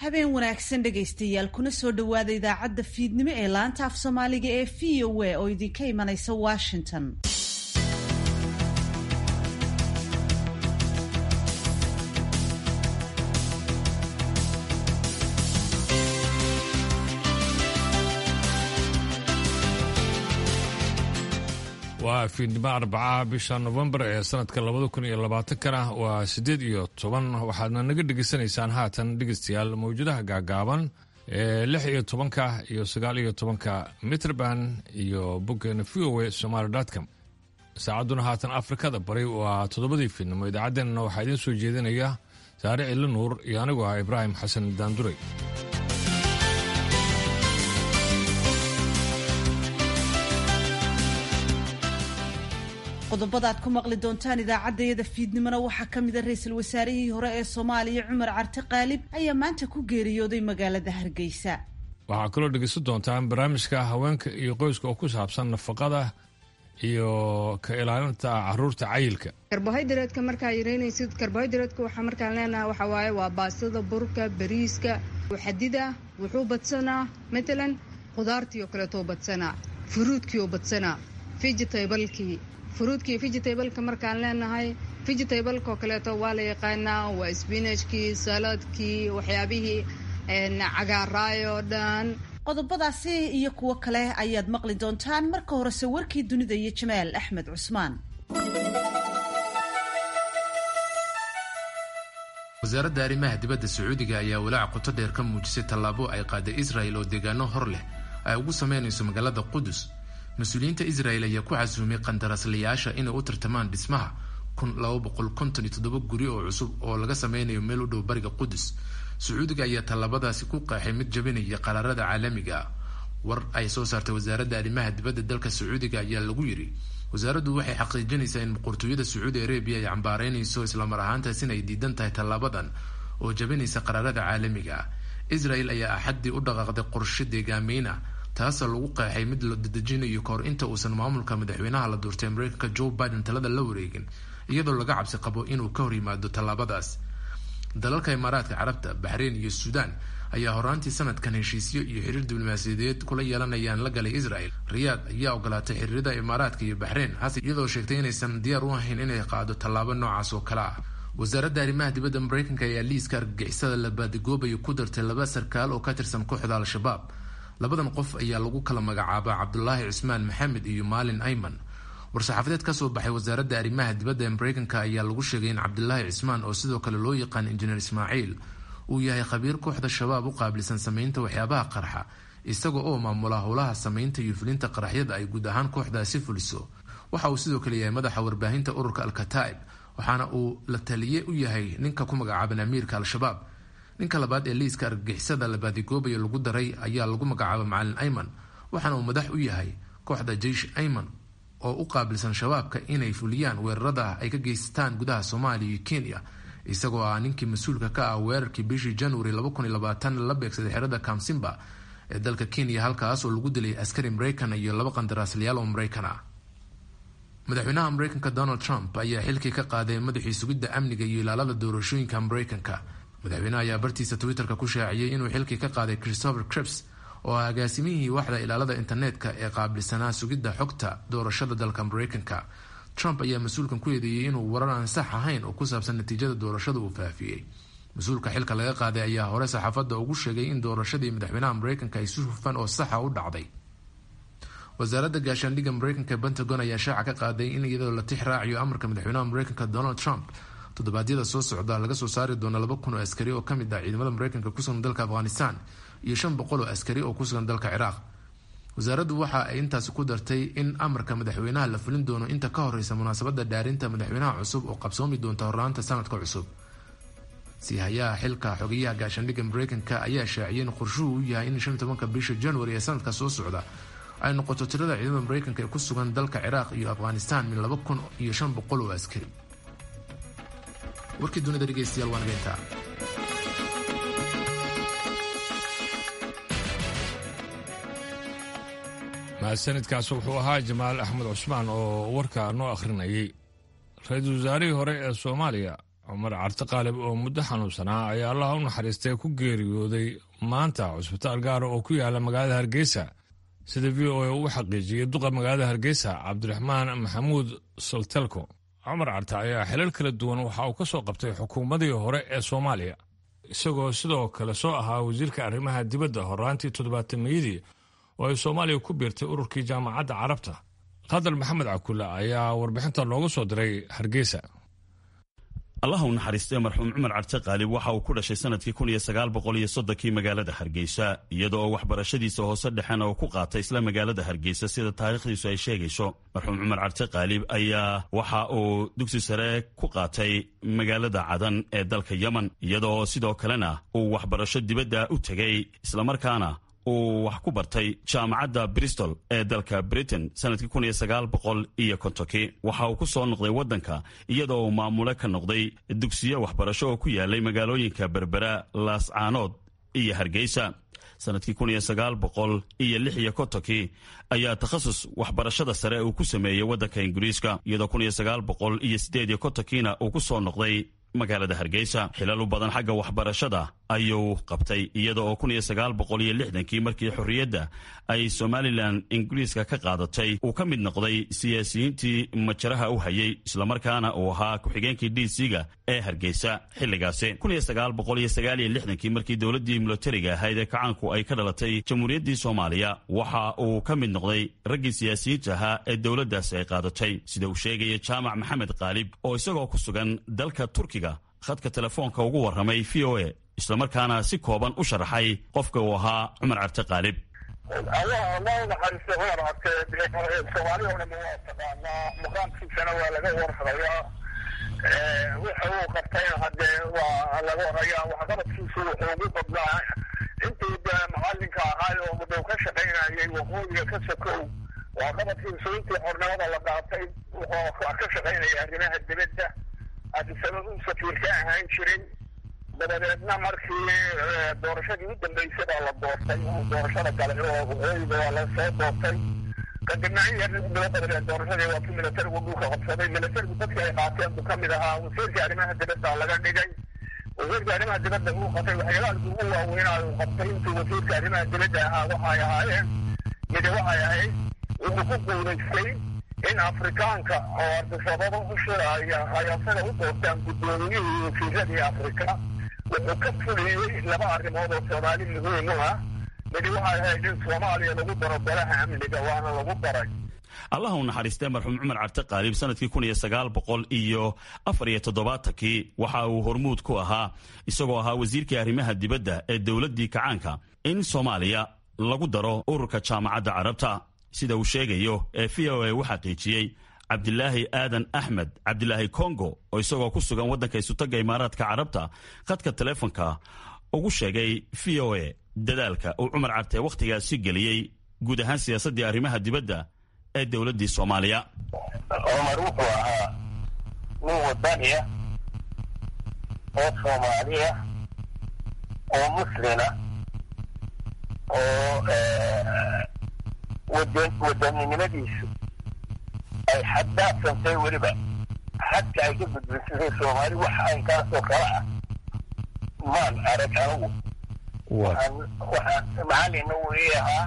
habeen wanaagsan dhegaystayaal kuna soo dhowaada idaacadda fiidnimo ee laanta af soomaaliga ee v o a oo idinka imanaysa washington waa fiidnimo arbacaha bisha nofembar ee sanadka labada kun iyo labaatankana waa siddeed iyo toban waxaadna naga dhegaysanaysaan haatan dhegeystayaal mawjadaha gaagaaban ee lix iyo tobanka iyo sagaal iyo tobanka mitrband iyo boggeena v o a somaali com saacadduna haatan afrikada bari waa toddobadii fiidnimo idaacaddeenna waxaa idiin soo jeedinaya saare cili nuur iyo anigu ah ibraahim xasan daanduray qodobada aad ku maqli doontaan idaacaddayada fiidnimona waxaa ka mida ra-iisul wasaarihii hore ee soomaaliya cumar carte qaalib ayaa maanta ku geeriyooday magaalada hargeysa waxaa kaloo dhegeysan doontaan barnaamijka haweenka iyo qoyska oo ku saabsan nafaqada iyo ka ilaalinta caruurta cayilka karbohaydareedka markaa yareynaysid karbohaydareedka waxaa markaan leenaha waxaa waaye waa baastada burka bariiska xadida wuxuu badsanaa matalan khudaartii oo kaleetoo badsanaa furuudkii oo badsanaa vegetablekii furuudkii vegetableka markaan leenahay vegetableka oo kaleeto waa la yaqaanaa waa spinajkii saladkii waxyaabihii cagaaraay oo dhan qodobadaasi iyo kuwo kale ayaad maqli doontaan marka horese warkii dunida iyo jamaal axmed cusmaan wasaaradda arrimaha dibadda sacuudiga ayaa walaac qoto dheer ka muujisay tallaabo ay qaaday israel oo deegaano hor leh ay ugu sameynayso magaalada qudus mas-uuliyiinta israel ayaa ku casuumay qandaraaslayaasha inay u tartamaan dhismaha guri oo cusub oo laga sameynayo meel u dhow bariga qudus sacuudiga ayaa tallaabadaasi ku qeexay mid jabinaya qaraarada caalamiga ah war ay soo saartay wasaaradda arrimaha dibadda dalka sacuudiga ayaa lagu yidhi wasaaraddu waxay xaqiijinaysaa in boqortooyada sacuudi arabiya ay cambaareynayso islamar ahaantaas in ay diidan tahay tallaabadan oo jabinaysa qaraarada caalamiga ah israel ayaa axaddii u dhaqaaqday qorshe deegaameyna taasoo lagu qeexay mid la dadejinayo kahor inta uusan maamulka madaxweynaha la doortay mareykanka joe biden talada la wareegin iyadoo laga cabsi qabo inuu ka hor yimaado tallaabadaas dalalka imaaraadka carabta baxreyn iyo suudaan ayaa horaantii sanadkan heshiisyo iyo xiriir diblomaasiyadeed kula yeelanayaan la galay israel riyaad ayaa ogolaatay xiriirada imaaraadka iyo baxreyn hase iyadoo sheegtay inaysan diyaar u ahayn inay qaado tallaabo noocaas oo kale ah wasaaradda arrimaha dibadda mareykanka ayaa liiska argagixisada la baadigoobayo ku dartay laba sarkaal oo ka tirsan kooxda al-shabaab labadan qof ayaa lagu kala magacaabaa cabdulaahi cusmaan maxamed iyo maalin ayman war-saxaafadeed ka soo baxay wasaaradda arrimaha dibadda ee mareykanka ayaa lagu sheegay in cabdulaahi cismaan oo sidoo kale loo yaqaan injineer ismaaciil uu yahay khabiir kooxda shabaab u qaabilsan sameynta waxyaabaha qarxa isaga oo maamula howlaha sameynta iyo fulinta qaraxyada ay guud ahaan kooxdaasi fuliso waxa uu sidoo kale yahay madaxa warbaahinta ururka al-kataa'ib waxaana uu la taliye u yahay ninka ku magacaaban amiirka al-shabaab ninka labaad ee liiska argagixisada la baadigoobayo lagu daray ayaa lagu magacaaba macalin ayman waxaana uu madax u yahay kooxda jeish ayman oo u qaabilsan shabaabka inay fuliyaan weerarada ay ka geystaan gudaha soomaaliya iyo kenya isagoo ah ninkii mas-uulka ka ah weerarkii bishii january la beegsaday xerada kamsimba ee dalka kenya halkaas oo lagu dilay askari mareykan iyo laba qandaraasliyaal oo mareykan ah madaxweynaha mareykanka donald trump ayaa xilkii ka qaaday madaxii sugidda amniga iyo ilaalada doorashooyinka mareykanka madaxweyneha ayaa bartiisa twitterka ku shaaciyey inuu xilkii ka qaaday christopher crips oo ah agaasimihii waxda ilaalada internetka ee qaabilsanaa sugidda xogta doorashada dalka mareykanka trump ayaa mas-uulkan ku eedeeyey inuu warar aan sax ahayn oo ku saabsan natiijada doorashada uu faafiyey mas-uulka xilka laga qaaday ayaa hore saxaafadda ugu sheegay in doorashadii madaxweynaha mareykanka ay si hufan oo saxa u dhacday wasaaradda gaashaandhigga mareykanka ee pentagon ayaa shaaca ka qaaday in iyadoo la tix raaciyo amarka madaxweynaha mareykanka donald trump toddobaadyada soo socda laga soo saari doono laba kun oo askari oo kamid ah ciidamada mareykanka kusugan dalka afghanistan iyo shan boqol oo askari oo kusugan dalka ciraaq wasaaraddu waxa ay intaasi ku dartay in amarka madaxweynaha la fulin doono inta ka horeysa munaasabada dhaarinta madaxweynaha cusub oo qabsoomi doonta horlaanta sanadka cusub siihayaha xilka xogeyaha gaashaandhigga mareykanka ayaa shaaciyay in qorshuhu u yahay in shan tobanka bisha january ee sanadka soo socda ay noqoto tirada ciidamada mareykanka ee ku sugan dalka ciraaq iyo afghanistan min laba kun iyo shan boqol oo askari warkii dunida dhegeystayaal waa nageyntaa mahadsanidkaas wuxuu ahaa jamaal axmed cusmaan oo warka noo akhrinayay ra-iisul wasaarihii hore ee soomaaliya cumar carte qaalib oo muddo xanuunsanaa ayaa allaha u naxariistay ku geeriyooday maanta cusbitaal gaara oo ku yaala magaalada hargeysa sida v o a uu xaqiijiyey duqa magaalada hargeysa cabdiraxmaan maxamuud soltelko cumar carte ayaa xilal kala duwan waxa uu ka soo qabtay xukuumadii hore ee soomaaliya isagoo sidoo kale soo ahaa wasiirka arrimaha dibadda horaantii toddobaatameyadii oo ay soomaaliya ku biirtay ururkii jaamacadda carabta qadar maxamed cakulle ayaa warbixinta loogu soo diray hargeysa allah u naxariistee marxuum cumar carte qaalib waxa uu ku dhashay sanadkii kun iyo sagaal boqol iyo soddonkii magaalada hargeysa iyada oo waxbarashadiisa hoose dhexena uu ku qaatay isla magaalada hargeysa sida taariikhdiisu ay sheegayso marxuum cumar carte qaalib ayaa waxa uu dugsi sare ku qaatay magaalada cadan ee dalka yemen iyada oo sidoo kalena uu waxbarasho dibadda u tegay islamarkaana uu wax ku bartay jaamacadda bristol ee dalka britain sanadkii kun iyo sagaal boqol iyo kontonkii waxa uu ku soo noqday waddanka iyadoo uu maamule ka noqday dugsiyo waxbarasho oo ku yaalay magaalooyinka berbera laascaanood iyo hargeysa sanadkii kun iyo sagaal boqol iyo lix iyo kontonkii ayaa takhasus waxbarashada sare uu ku sameeyey waddanka ingiriiska iyadoo kun iyo sagaal boqol iyo siddeed iyo kontonkiina uu ku soo noqday magaalada hargeysa xilal u badan xagga waxbarashada ayuu qabtay iyada oo kun iyo sagaal boqol iyo lixdankii markii xorriyadda ay somalilan ingiriiska ka qaadatay uu ka mid noqday siyaasiyiintii majaraha u hayay islamarkaana uu ahaa ku-xigeenkii d c-ga ee hargeysa xilligaasi kun iyo sagaal boqol iyo sagaal iyo lixdankii markii dowladdii militariga ahayd ee kacaanku ay ka dhalatay jamhuuriyaddii soomaaliya waxa uu ka mid noqday raggii siyaasiyiinta ahaa ee dowladdaasi ay qaadatay sida uu sheegaya jaamac maxamed qaalib oo isagoo ku sugan dalka turkiga khadka telefoonka ugu warramay v o a islamarkaana si kooban u sharaxay qofka uu ahaa cumar carte qaalib allah allah naxariista cumar carte soomaaliya o dhan waa taqaanaa maqaamkiisana waa laga warhayaa waxa uu qabtayna haddee waa laga warhayaa waxqabadkiisu wuxuu ugu badnaa intii macalinka ahaay oo muddow ka shaqaynayay waqooyiga ka sokow waxqabadkiisu intii xornimada la qaatay wuxuu ka shaqaynaya arrimaha dibadda adisabab uu safiir ka ahaan jiray dabadeedna markii doorashadii u dambeysay baa la doortay doorashada gale oo waqooyiga waa la soo doortay kadibna in yar bilo dabadeed doorashadii waa kii militarigu dhulka qabsaday militarigu dadkii ay qaateen buu kamid ahaa wasiirkii arrimaha dibadda laga dhigay wasiirka arrimaha dibadda uu qabtay waxyaalaha ugu waaweynaa uu qabtay intuu wasiirka arrimaha dibadda ahaa waxay ahaayeen midi waxay ahayd wuxuu ku guulaystay in afrikaanka oo ardisababa u shiraya ay asaga u doortaan guddoomiyihii wasiiradii afrika wuxuu ka fuliyey laba arrimood oo soomaali muhiim u ah midi waxay ahayd in soomaaliya lagu daro golaha amniga waana lagu daray allah u naxariistee marxuum cumar carte qaalib sanadkii kun iyo sagaal boqol iyo afar iyo toddobaatankii waxa uu hormuud ku ahaa isagoo ahaa wasiirkii arrimaha dibadda ee dowladdii kacaanka in soomaaliya lagu daro ururka jaamacadda carabta sida uu sheegayo ee v o a u xaqiijiyey cabdilaahi aadan axmed cabdilaahi kongo oo isagoo ku sugan waddanka isutagga imaaraadka carabta khadka teleefonka ugu sheegay v o a dadaalka uu cumar carte wakhtigaasi geliyey guud ahaan siyaasaddii arrimaha dibadda ee dowladdii soomaaliya cumar wuxuu ahaa nin wadaniya oo soomaaliya oo muslina oo wadaninimadiisu ay xaddaafsantay weliba xadka ay ka gudbinsatay soomaali waxa aynkaasoo kale ah maan arag anigu waxaan waxaan macalina uu ii ahaa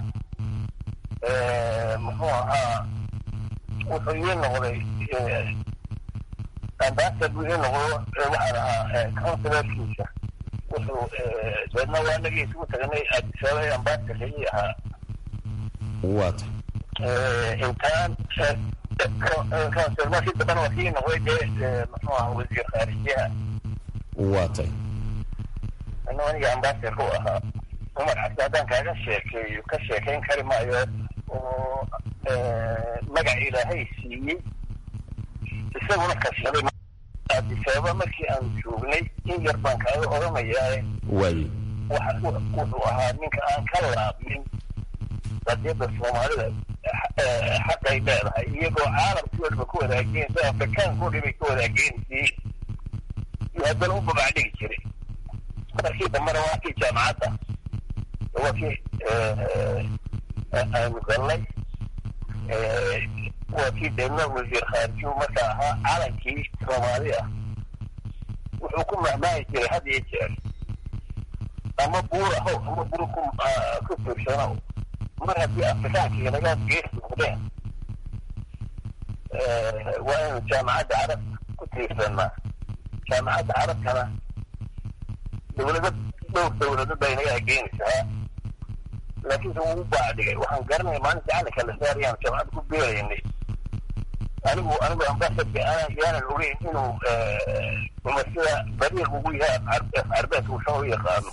muxuu ahaa wuxuu ii noqday ambasad buu ii noqdo waxaan ahaa counsilarkiisa wuxuu deedna waa nagii isugu tagnay adisababa ambasadka ii ahaa waata intaan markii dambana waa kii noqday dee muxuu ahaa wasiir khaarijiyaha waatay ina aniga ambasador u ahaa cumar cabdi haddaan kaaga sheekeeyo ka sheekayn kari maayo oo magac ilaahay siiyey isaguna kashaday adisababa markii aanu joognay in yar baan kaaga odhanayaa waaye wuxuu ahaa ninka aan ka laabmin qadiyadda soomaalida xaqay leedahay iyagoo caalamkii odhaba ku wadaageen si afrikaanka odhan bay ka wadaageenisii iyo haddana u babacdhigi jiray markii dambena waa kii jaamacadda waa kii aynu galnay waa kii deedna wasiir khaarijiyu markaa ahaa calankii soomaali ah wuxuu ku mahmaahi jiray had iyo jeer ama buur ahow ama buur ku ku fiirsanow mar haddii afrikaankii naga gees noqdeen waa inu jaamacadda carab ku tiirsanaa jaamacadda carabkana dowlado dhowr dowlado bay naga ageynaysaa laakiinse wuu u baacdigay waxaan garanaya maalinta calinka la saarayaan jaamacadda ku beeraynay anigu anigu ambasadka yaanan ogeyn inuu umasida bariiq ugu yahay carbeedka uusan u yaqaano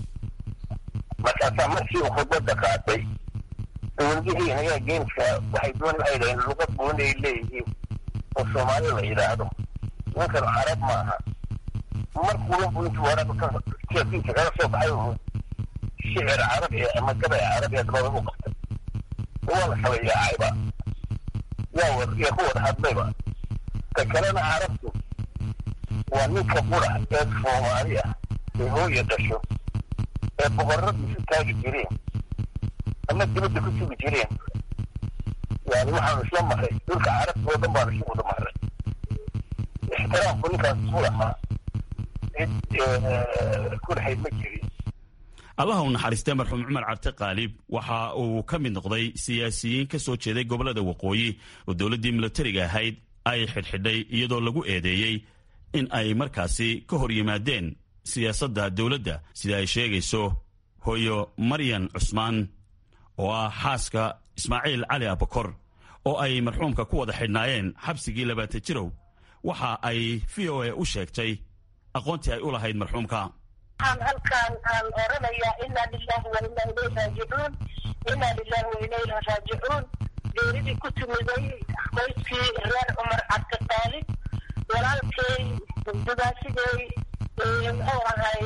markaasaa markii uu khudbadda qaatay dowladihii naga geeniska waxay doon waxay dhaheen luqad gooni ay leeyihiin oo soomaali la yidhaahdo ninkan carab maaha markuulan buu intuu hore jeefiisa kaga soo baxay uu shicir carabi ama gabay carabi dabada u qabtay waa la kala yaacayba yaa wad yaa ku wada hadlayba ta kalena carabtu waa ninka qura ee soomaali ah ee hooya dhasho ee boqorradu isu taagi jireen ama dibadda ku sugi jireen yani waxaanu isla maray dhulka carabta oo dhan baanu isu wada maray ixtiraamku ninkaas isu lahaa cid ku dhaxayd ma jirin allaha u naxariistay marxuum cumar carte qaalib waxa uu ka mid noqday siyaasiyiin ka soo jeeday gobollada waqooyi oo dowladdii milatariga ahayd ay xidhxidhay iyadoo lagu eedeeyey in ay markaasi ka hor yimaadeen siyaasadda dowladda sida ay sheegayso hooyo maryan cusmaan oo ah xaaska ismaaciil cali abakor oo ay marxuumka ku wada xidhnaayeen xabsigii labaatan jirow waxa ay v o a u sheegtay aqoontii ay u lahayd marxuumka waxaan halkaan aan oranayaa inaa lilahi wa inaa ilayhi raajicuun inaa lilahi wa inaa ilayhi raajicuun geeridii ku timiday qoyskii reer cumar cabdi qaalib walaalkay dugaasigay muxuu ahay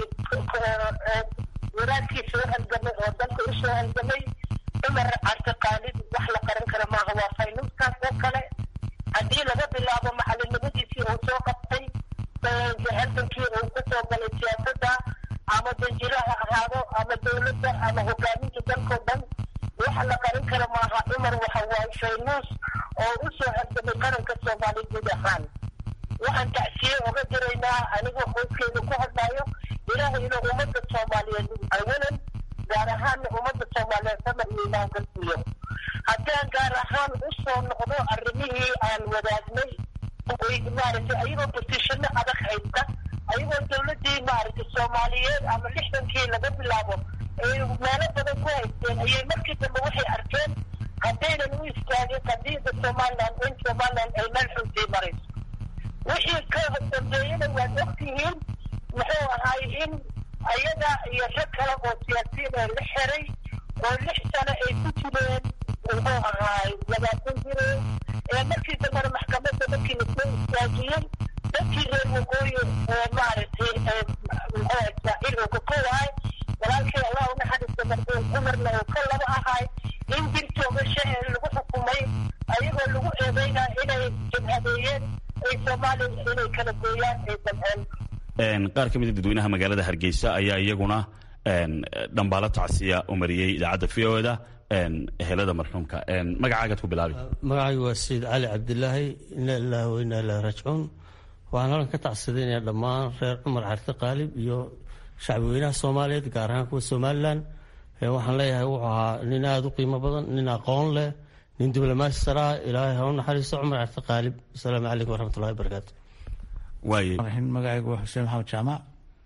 wadaadkii soo halgamay oo dalka u soo halgamay cumar cabdi qaalib wax la qaran kara maaha waa faynuuskaas oo kale haddii laga bilaabo macalinimadiisii uu soo qabtay halgankii uu ku soo galay siyaasadda ama danjiro ha ahaado ama dowladda ama hogaaminta dalkao dhan wax la qarin kara maaha cumar waxa waaye faynuus oo u soo halgamay qaranka soomaaliya guud ahaan waxaan tacsiye oga diraynaa anigoo qoyskeeda ku hadlaayo ilaahay inuu ummadda soomaaliyeed awalan gaar ahaanna ummadda soomaaliyeed samar iyo imaan ka siiyo haddaan gaar ahaan u soo noqdo arrimihii aan wadaagnay maaragtay ayagoo bosishano adag haysta ayagoo dowladdii maaragtay soomaaliyeed ama lixdankii laga bilaabo ay meelo badan ku haysteen ayay markii dambe waxay arkeen haddaynan u istaagin qadiida somaliland in somaliland ay meel xun sii marayso wixii ka dambeeyana waad ogtihiin muxuu ahaay in ayaga iyo rag kale oo siyaasiyiin ee la xiray oo lix sano ay ku jireen muxuu ahaay labaatan jireen ee markii dambena maxkamadda markii lasoo istaajiyey dadkii reer waqooyi ee maaragtay muxuu ismaaciil uu ka kowahay walaalkii allah u naxariista marxuum cumarna uu ka laba ahay in dil toogasho ee lagu xukumay ayagoo lagu eedeynaa inay jabhadeeyeen ay soomaaliya inay kala gooyaan ay damceen qaar ka mida dadweynaha magaalada hargeysa ayaa iyaguna dhambaalo tacsiya u mariyey idaacadda v o da ehelada marxuumka magacaagaad ku bilaabi magacaygu waa sayid cali cabdilaahi ina ilaahi wa inaa ilahi raajicuun waxaan halkan ka tacsidaynayaa dhammaan reer cumar carte qaalib iyo shacbweynaha soomaaliyeed gaar ahaan kuwa somalilan waxaan leeyahay wuxuu ahaa nin aada u qiimo badan nin aqoon leh nin diblomaasi saraa ilaahay ha u naxariisto cumar carte qaalib asalaamu calaykum waraxmatullahi wabarakaatu waaye magacaygu waa xuseen maxamed jaamac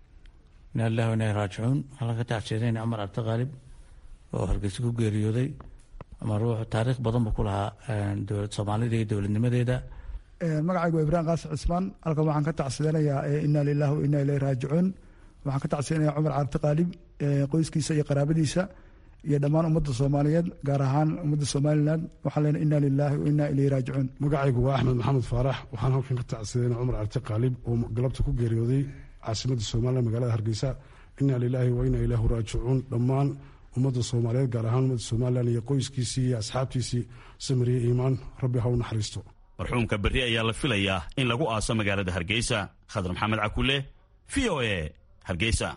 ina ilahi wa inaa raajicuun halkan ka tacsidayna cumar carte qaalib oo hargeysa ku geeriyooday ama ruux taariikh badan buu ku lahaa dowlad soomaalida iyo dowladnimadeeda magacaygu waa ibraahim qaasi cismaan halkan waxaan ka tacsidanayaa inaa lilahi wa inaa ilayhi raajicuun waxaan ka tacsidanaya cumar cabdi qaalib qoyskiisa iyo qaraabadiisa iyo dhammaan ummadda soomaaliyeed gaar ahaan ummadda somalilan waxaan leenahay inaa lilaahi wa inaa ilayhi raajicuun magacaygu waa axmed maxamed faarax waxaan halkan ka tacsidanaya cumar cabdi qaalib oo galabta ku geeriyooday caasimadda somalilan magaalada hargeysa inaa lilaahi wa inaa ilaahu raajicuun dhammaan ummadda soomaaliyeed gaar ahaan ummadda somalilan iyo qoyskiisii iyo asxaabtiisii samiriye iimaan rabbi ha u naxariisto marxuumka berri ayaa la filayaa in lagu aaso magaalada hargeysa khadar maxamed cakule v o a hargeysa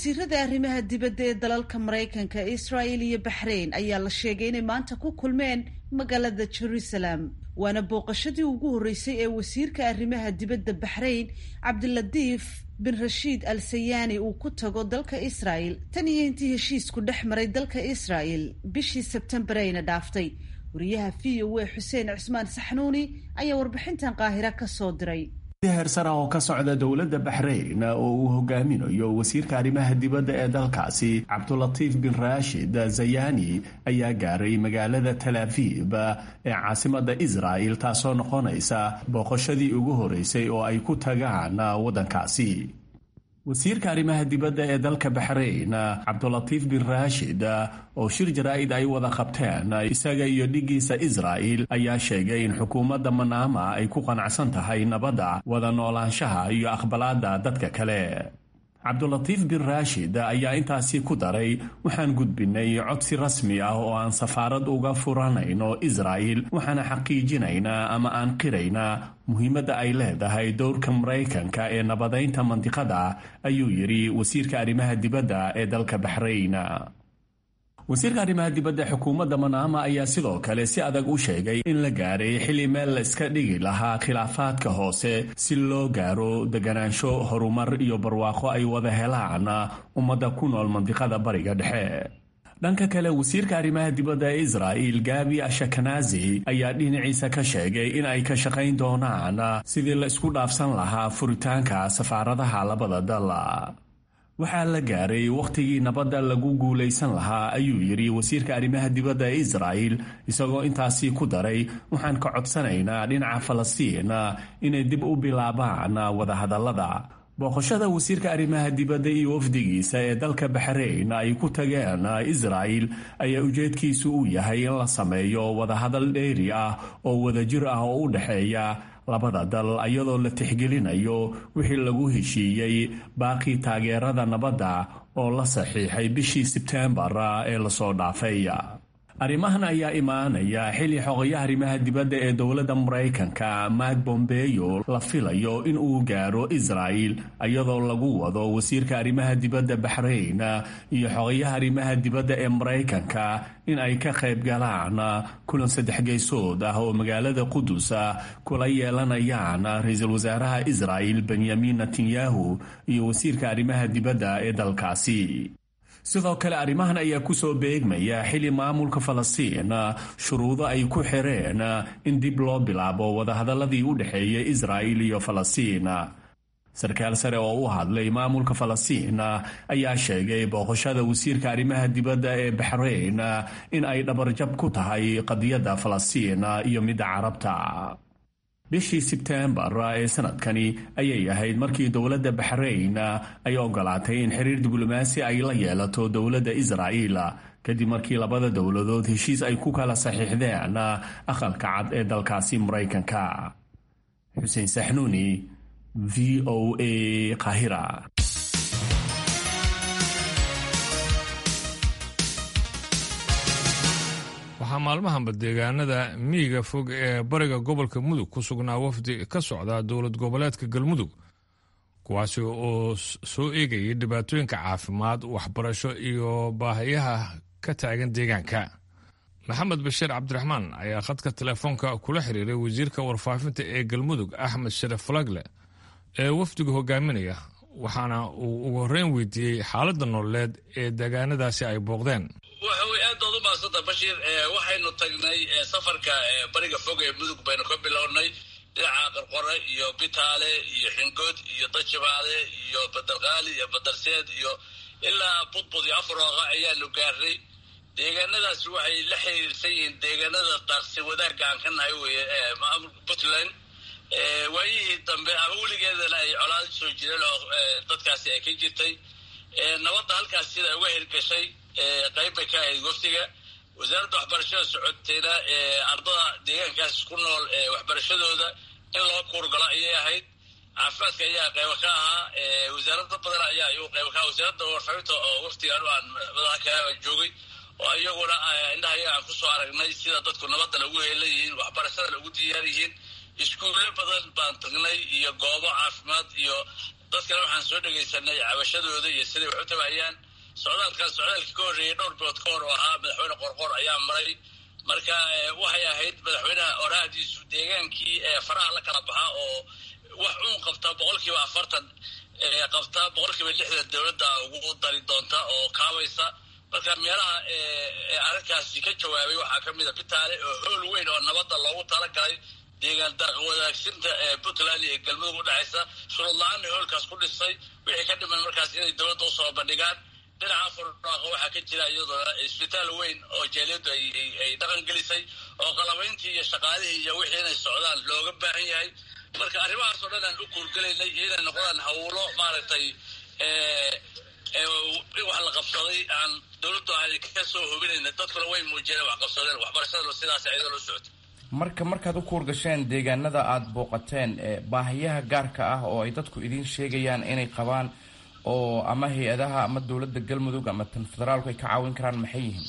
wasiirada arrimaha dibadda ee dalalka maraykanka israel iyo baxrain ayaa la sheegay inay maanta ku kulmeen magaalada jerusalem waana booqashadii ugu horreysay ee wasiirka arrimaha dibadda baxrain cabdilatiif bin rashiid al sayaani uu ku tago dalka israel tan iyo intii heshiisku dhex maray dalka israel bishii sebtembar ayna dhaaftay wariyaha v o a xuseen cismaan saxnuuni ayaa warbixintan qaahira ka soo diray heersara oo ka socda dowladda baxrayn oo uu hogaaminayo wasiirka arrimaha dibadda ee dalkaasi cabdulatiif bin raashid zayani ayaa gaaray magaalada tal aviib ee caasimada israel taasoo noqonaysa booqashadii ugu horeysay oo ay ku tagaan waddankaasi wasiirka arrimaha dibadda ee dalka baxrayn cabdulatiif bin raashid oo shir jaraa'id ay wada qabteen isaga iyo dhigiisa israa'il ayaa sheegay in xukuumadda manaama ay ku qanacsan tahay nabadda wada noolaanshaha iyo aqbalaadda dadka kale cabdulatiif bin raashid ayaa intaasi ku daray waxaan gudbinay codsi rasmi ah oo aan safaarad uga furanayno israa'il waxaana xaqiijinaynaa ama aan qiraynaa muhiimadda ay leedahay dowrka maraykanka ee nabadaynta mandiqada ayuu yidhi wasiirka arrimaha dibadda ee dalka baxrayn wasiirka arrimaha dibadda xukuumadda manaama ayaa sidoo kale si adag u sheegay in la gaaray xilli meel la iska dhigi lahaa khilaafaadka hoose si loo gaaro deganaansho horumar iyo barwaaqo ay wada helaan ummadda ku nool mandiqada bariga dhexe dhanka kale wasiirka arrimaha dibadda ee israa'il gabi ashakanazi ayaa dhinaciisa ka sheegay in ay ka shaqayn doonaan sidii la isku dhaafsan lahaa furitaanka safaaradaha labada dal waxaa la gaaray wakhtigii nabadda lagu guulaysan lahaa ayuu yidhi wasiirka arrimaha dibadda ee israa'il isagoo intaasi ku daray waxaan ka codsanaynaa dhinaca falastiin inay dib u bilaabaan wadahadallada booqashada wasiirka arrimaha dibadda iyo wafdigiisa ee dalka baxrayn ay ku tageen israa'il ayaa ujeedkiisu uu yahay in la sameeyo wadahadal dheeri ah oo wadajir ah oo u dhexeeya labada dal iyadoo la tixgelinayo wixii lagu heshiiyey baaqii taageerada nabadda oo la saxiixay bishii sebteembar ee lasoo dhaafay arrimahan ayaa imaanaya xilli xogayaha arrimaha dibadda ee dowladda maraykanka mak bombeyo la filayo in uu gaaro israa'il iyadoo lagu wado wasiirka arrimaha dibadda baxrayn iyo xogayaha arrimaha dibadda ee maraykanka in ay ka qayb galaan kulan saddex geysood ah oo magaalada qudus kula yeelanayaan ra-iisul wasaaraha israa'il benyamin netanyahu iyo wasiirka arrimaha dibadda ee dalkaasi sidoo kale arrimahan ayaa ku soo beegmaya xilli maamulka falastiin shuruudo ay ku xireen in dib loo bilaabo wadahadaladii u dhexeeyay israa'il iyo falastiin sarkaal sare oo u hadlay maamulka falastiin ayaa sheegay booqashada wasiirka arrimaha dibadda ee baxrayn in ay dhabarjab ku tahay qadiyadda falastiin iyo midda carabta bishii sebteembar ee sanadkani ayay ahayd markii dowladda baxrayn ay ogolaatay in xiriir diblomaasi ay la yeelato dowladda israa'iil kadib markii labada dowladood heshiis ay ku kala saxiixdeen aqalka cad ee dalkaasi maraykanka xuseen saxnuuni v o a qahira waxaa maalmahanba deegaanada miyiga fog ee bariga gobolka mudug ku sugnaa wafdi ka socda dowlad goboleedka galmudug kuwaasi oo soo eegayay dhibaatooyinka caafimaad waxbarasho iyo baahiyaha ka taagan deegaanka maxamed bashiir cabdiraxmaan ayaa khadka telefoonka kula xiriiray wasiirka warfaafinta ee galmudug axmed sharaf falagle ee wafdiga hogaaminaya waxaana uu ugu horreyn weydiiyey xaaladda nololeed ee deegaanadaasi ay booqdeen waxa wey aad baad u mahadsanta bashiir waxaynu tagnay safarka bariga fog ee mudug baynu ka bilownay dhinaca qarqore iyo bitaale iyo xingood iyo dajibaale iyo badarqaali iyo badarseed iyo ilaa budbud iyo afrooqa ayaanu gaarnay deegaanadaasi waxay la xiriirsan yihiin deegaanada daaqsi wadaagga aan ka nahay weye maamulka puntland waayihii dambe ama weligeedana ay colaad soo jireen oo dadkaasi ay ka jirtay nabadda halkaas sida uga hirgashay qayb bay ka ahayd waftiga wasaaradda waxbarashada socotayna ardada deegaankaas ku nool waxbarashadooda in loo kuurgalo ayay ahayd caafimaadka ayaa qaybo ka ahaa wasaarada badan ayaa iyu qaybo ka aha wasaaradda warfaafinta oo waftiga anu aan madaxa ka joogay oo iyaguna indhaha iyaga aan kusoo aragnay sida dadku nabadana ugu heelan yihiin waxbarashadana ugu diyaar yihiin iskuulle badan baan tagnay iyo goobo caafimaad iyo dadkana waxaan soo dhegaysanay cabashadooda iyo siday wax u tabayaan socdaalkan socdaalkii ka horreeyey dhowr bilood ka hor oo ahaa madaxweyne qorqor ayaa maray marka waxay ahayd madaxweynaha oraahdiisu deegaankii faraha la kala baxa oo wax uun qabta boqolkiiba afartan qabta boqolkiiba lixdan dowladda ugu dari doonta oo kaabaysa marka meelaha arrinkaasi ka jawaabay waxaa ka mid a bitaale oo howl weyn oo nabadda loogu talagalay deegaan wadaagsinta puntland iyo galmudug udhexaysa shuruud la-aanna hoolkaas ku dhisay wixii ka dhiman markaas inay dowladda usoo bandhigaan dhinaca furdhaaqa waxaa ka jira iyadoona isbitaal weyn oo jaaliyaddu ay dhaqan gelisay oo qalabayntii iyo shaqaalihii iyo wixii inay socdaan looga baahan yahay marka arrimahaas oo dhan aan u kuurgelaynay inay noqdaan hawlo maaragtay in wax la qabsaday aan dowladdu aan ka soo hubinayna dadkuna way muujiyeen wax qabsadeen waxbarashada sidaas iyadoo loo socota marka markaad u kuurgasheen deegaanada aada booqateen baahiyaha gaarka ah oo ay dadku idiin sheegayaan inay qabaan oo ama hay-adaha ama dowladda galmudug ama tan federaalku ay ka caawin karaan maxay yihiin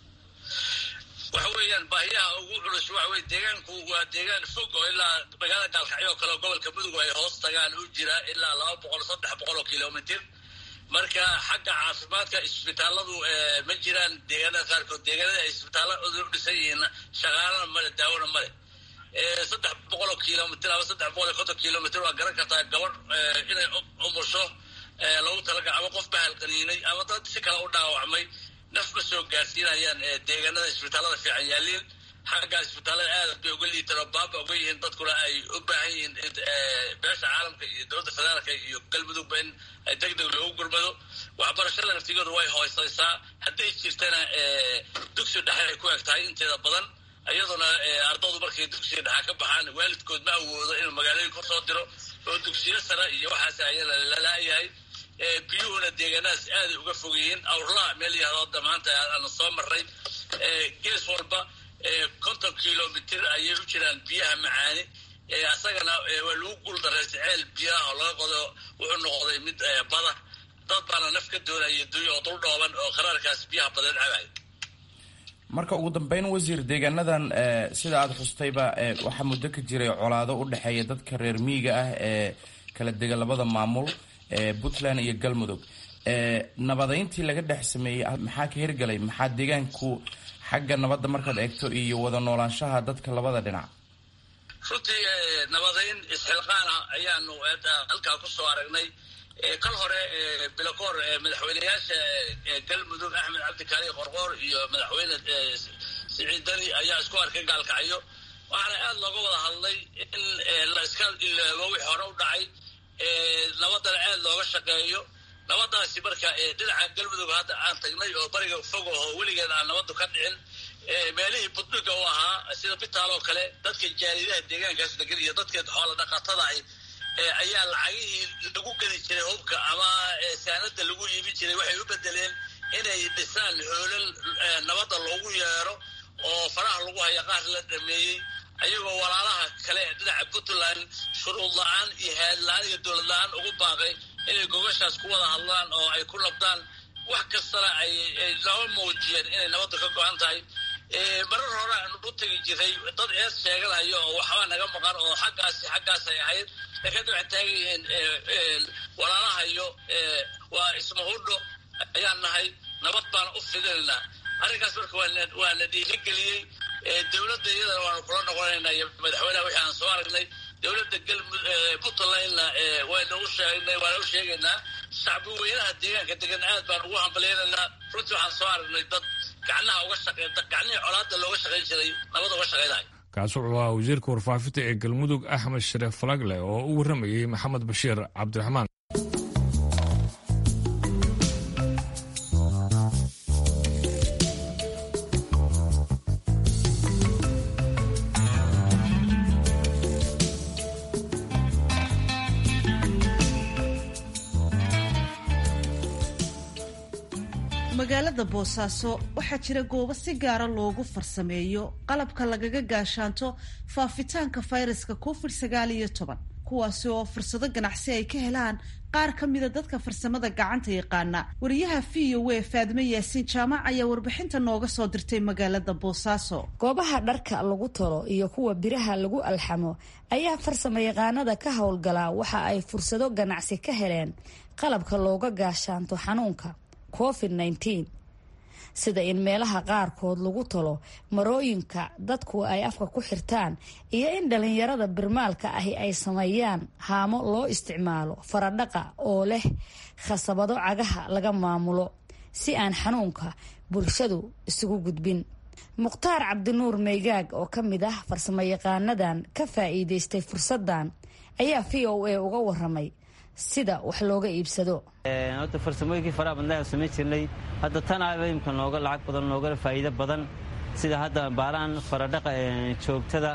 waxa weeyaan baahiyaha ugu culus waxa weye deegaanku waa deegaan fog oo ilaa magaalada gaalkacyo oo kale oo gobolka mudug ay hoos tagaan u jira ilaa laba boqol saddex boqol oo kilomitr marka xagga caafimaadka isbitaaladu ma jiraan deegaanada qaarkood deegaanada ay isbitaalladu u dhisan yihiin shaqaalana male daawona male saddex boqol oo kilomitr ama saddex boqol iyo konton kilomitr waa garan kartaa gabadh inay umusho lagu talaga ama qof bahal qaniinay ama dad si kale u dhaawacmay naf ma soo gaarsiinayaan deegaanada isbitaallada fiican yaaliin xagga isbitaallada aad bay uga liitaan oo baaba uga yihiin dadkuna ay u baahan yihiin beesha caalamka iyo dowladda federaalka iyo galmudugba in deg deg loogu gurmado waxbarashada naftigooda way hooseysaa hadday jirtana dugsi dhexe ay ku eg tahay inteeda badan iyaduna ardadu markay dugsiga dhexa ka baxaan waalidkood ma awoodo inuu magaalooyin ku soo diro oo dugsiyo sare iyo waxaas ayana lalaayahay biyuhuna deegaanadaas aaday uga fog yihiin awrlaha meel yahdoodda maanta aana soo marray gees walba konton kilomitr ayay u jiraan biyaha macaani isagana waa lagu guuldaraysa ceel biyaha oo laga qodo wuxuu noqday mid bada dad baana naf ka doonaya dunya oo dul dhooban oo qaraarkaas biyaha badan cabay marka ugu dambeyn wasiir deegaanadan sida aada xustayba waxaa muddo ka jiray colaado u dhexeeya dadka reer miyiga ah ee kala dega labada maamul puntland iyo galmudug nabadeyntii laga dhex sameeyey maxaa ka hirgalay maxaa deegaanku xagga nabadda markaad eegto iyo wada noolaanshaha dadka labada dhinac runtii nabadeyn isxilqaana ayaanu halkaa kusoo aragnay kal hore bilakoor madaxweyneyaasha galmudug axmed cabdikaali qorqoor iyo madaxweyne siciid dani ayaa isku arkay gaalkacyo waxaana aada looga wada hadlay in la iska iloobo wixii hore u dhacay nabadana aada looga shaqeeyo nabadaasi marka dhinaca galmudug hadda aan tagnay oo bariga fog oo weligeed aan nabadu ka dhicin meelihii budhiga u ahaa sida bitaal oo kale dadka jaaridaha deegaankaas degan iyo dadka xoola dhaqatada ah ayaa lacagihii lagu geli jiray hubka ama saanada lagu iibin jiray waxay u bedeleen inay dhisaan hoolal nabadda loogu yeero oo faraha lagu haya qaar la dhameeyey ayagoo walaalaha kale ee dhinaca puntland shuruud la-aan iyo haad la-aan iyo dowlad la-aan ugu baaqay inay gogashaas ku wada hadlaan oo ay ku nabdaan wax kastana ay naba muujiyeen inay nabadda ka go-an tahay marar hore aan u tegi jiray dad ees sheeganayo oo waxba naga maqan oo xaggaasi xaggaas ay ahayd laakiin waxay taagan yihiin walaalahayo waa ismahudho ayaan nahay nabad baana u fidinaynaa arrinkaas marka waa la dhiirigeliyey dowladda iyadana waanu kula noqonaynaa iyo madaxweyneha wixii aan soo aragnay dowladda galmud puntlandna waa nagu sheegnay waa nagu sheegaynaa shacbi weynaha deegaanka degan aad baan ugu hambalyaynaynaa runtii waxaan soo aragnay dad gacnaha uga shaqeyn gacnihii colaadda looga shaqayn jiray nabada uga shaqaynayo kaasi wuxuu ahaa wasiirka warfaafinta ee galmudug axmed shareef falagle oo u warramayey maxamed bashiir cabdiraxmaan magaalada boosaaso waxaa jira goobo si gaara loogu farsameeyo qalabka lagaga gaashaanto faafitaanka fayraska covid sagaal iyo toban kuwaasi oo fursado ganacsi ay ka helaan qaar ka mida dadka farsamada gacanta yaqaana wariyaha v o a faadime yaasiin jaamac ayaa warbixinta nooga soo dirtay magaalada boosaaso goobaha dharka lagu tolo iyo kuwa biraha lagu alxamo ayaa farsamo yaqaanada ka howlgala waxa ay fursado ganacsi ka heleen qalabka looga gaashaanto xanuunka covid nneteen sida in meelaha qaarkood lagu talo marooyinka dadku ay afka ku xirtaan iyo in dhalinyarada birmaalka ahi ay sameeyaan haamo loo isticmaalo faradhaqa oo leh khasabado cagaha laga maamulo si aan xanuunka bulshadu isugu gudbin mukhtaar cabdinuur meygaag oo ka mid ah farsamo yaqaanadan ka faa'iidaystay fursaddan ayaa v o a uga waramay sida wax looga iibsado horta farsamooyinkii faraha badnaa samayn jirnay hadda tanaaba imka nooga lacag badan noogala faa'iido badan sida hadda baalahan faradhaqa joogtada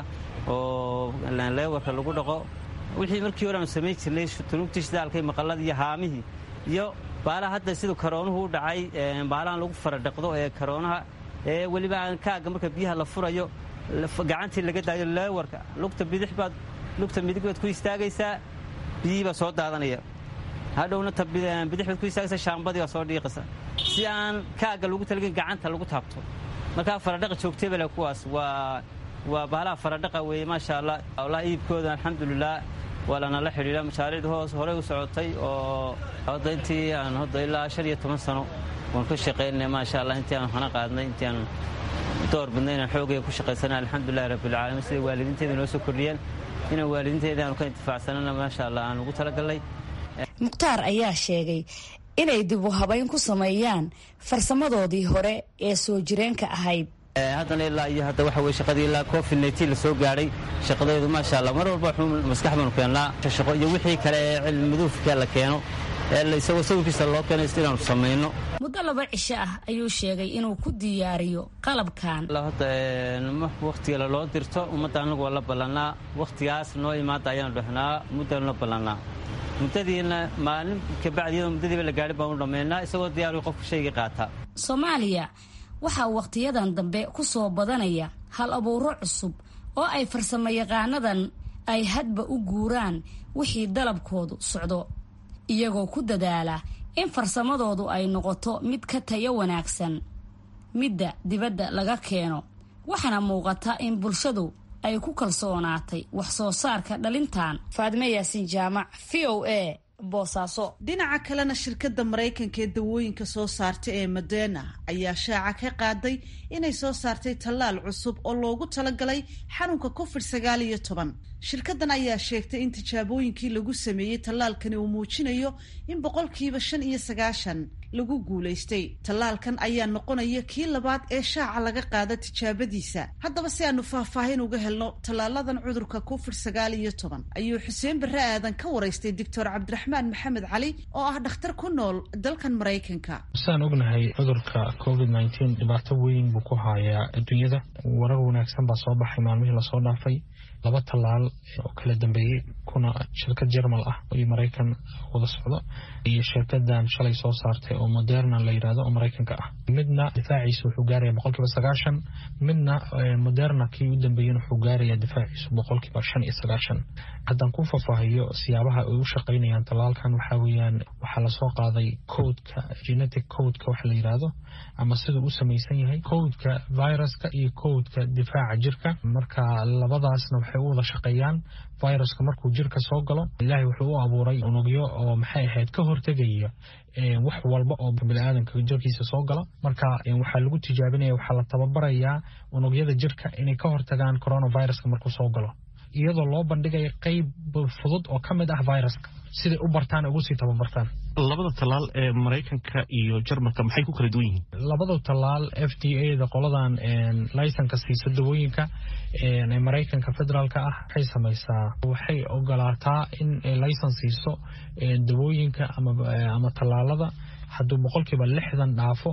oo leewarka lagu dhaqo wixii markii hore aanu samayn jirnay tunuugtii shidaalkay maqalladii iyo haamihii iyo baalaha hadda siduu karoonuhu u dhacay baalahan lagu faradhaqdo ee karoonaha ee weliba aan kaaga marka biyaha la furayo gacantii laga daayo leewarka lugta bidix baad lugta midig baad ku istaagaysaa biyihii baa soo daadanaya hadhowna bidix baad ku istaagaysaa shaambadii baa soo dhiiqaysa si aan kaaga lagu talagin gacanta lagu taabto markaa faradhaqa joogtay bale kuwaas waa waa baalaha faradhaqa weeye maasha allah walahi iibkooda alxamdulilah waa lanala xidhiidha mashaariicdu hoos horey u socotay oo hadda intii aan hadda ilaa shan iyo toban sano waan ka shaqaynay maasha allah intii aan hana qaadnay intii aan door badnay inaan xoogaya ku shaqaysana alxamdulilahi rabbilcaalamiin siday waalidiinteeda noo soo kordhiyeen inaan waalidiinteeda aanu ka intifaacsanana maasha allah aan ugu talagalnay mukhtaar ayaa sheegay inay dib u habayn ku sameeyaan farsamadoodii hore ee soo jireenka ahayd haddana ilaa iyo hadda waxa weye shaqadii ilaa covid nneteen la soo gaadhay shaqadeedu maasha allah mar walba wuxuu maskax baanu keennaa shaqo iyo wixii kale ee cilmi maduufka la keeno ee isagoo sawirkiisa loo keenay is inaanu samayno muddo laba cisho ah ayuu sheegay inuu ku diyaariyo qalabkan hadda wakhtiga loo dirto ummadda anagu waa la ballannaa wakhtigaas noo imaada ayaanu dhahnaa muddanu la ballannaa muddadiina maalin kabacdi iyadoo muddadiiba la gaadhin baanu dhammaynaa isagoo diyaaru qofka shayga qaata soomaaliya waxaa wakhtiyadan dambe ku soo badanaya hal abuuro cusub oo ay farsamo yaqaanadan ay hadba u guuraan wixii dalabkoodu socdo iyagoo ku dadaala in farsamadoodu ay noqoto mid ka tayo wanaagsan midda dibadda laga keeno waxaana muuqata in bulshadu ay ku kalsoonaatay wax soo saarka dhalintan faadime yaasiin jaamac v o a boosaaso dhinaca kalena shirkadda maraykanka ee dawooyinka soo saarta ee madena ayaa shaaca ka qaaday inay soo saartay tallaal cusub oo loogu talagalay xanuunka covid sagaal iyo toban shirkaddan ayaa sheegtay in tijaabooyinkii lagu sameeyey tallaalkani uu muujinayo in boqolkiiba shan iyo sagaashan lagu guulaystay tallaalkan ayaa noqonaya kii labaad ee shaaca laga qaada tijaabadiisa haddaba si aanu faahfaahin uga helno tallaaladan cudurka covid sagaal iyo toban ayuu xuseen barre aadan ka waraystay doctor cabdiraxmaan maxamed cali oo ah dhakhtar ku nool dalkan maraykanka sidaan ognahay cudurka covid nneteen dhibaato weyn buu ku hayaa adduunyada warar wanaagsan baa soo baxay maalmihii lasoo dhaafay laba tallaal oo kala dambeeyey kuna shirkad jermal ah iyo maraykan wada socdo iyo shirkadan shalay soo saartay oo moderna la yidhahdo oo maraykanka ah midna difaaciisa wuxuu gaaraya boqolkiiba sagaashan midna moderna kii u dambeeyena wuxuu gaaraya difaaciisu boqolkiiba shan iyo sagaashan haddaan ku faahfaahiyo siyaabaha ay u shaqaynayaan tallaalkan waxaa weeyaan waxaa lasoo qaaday codeka genetic codeka waxa la yidhaahdo ama siduu u samaysan yahay codeka viruska iyo codeka difaaca jirka marka labadaasna waxay u wada shaqeeyaan viruska markuu jirka soo galo ilaahay wuxuu u abuuray unugyo oo maxay ahayd ka hortegaya wax walba oo biniaadanka jirkiisa soo gala marka waxaa lagu tijaabinaya waxaa la tababarayaa unugyada jirka inay ka hortagaan coronaviruska markuu soo galo iyadoo loo bandhigaya qeyb fudud oo ka mid ah viruska siday u bartaan ugu sii tababartaan labada tallaal ee maraykanka iyo jarmalka maxay ku kala duwan yihiin labada tallaal f d a da qoladan laysanka siisa dawooyinka ee maraykanka federaalka ah waxay samaysaa waxay ogolaataa in laysan siiso dawooyinka ama tallaalada hadduu boqolkiiba lixdan dhaafo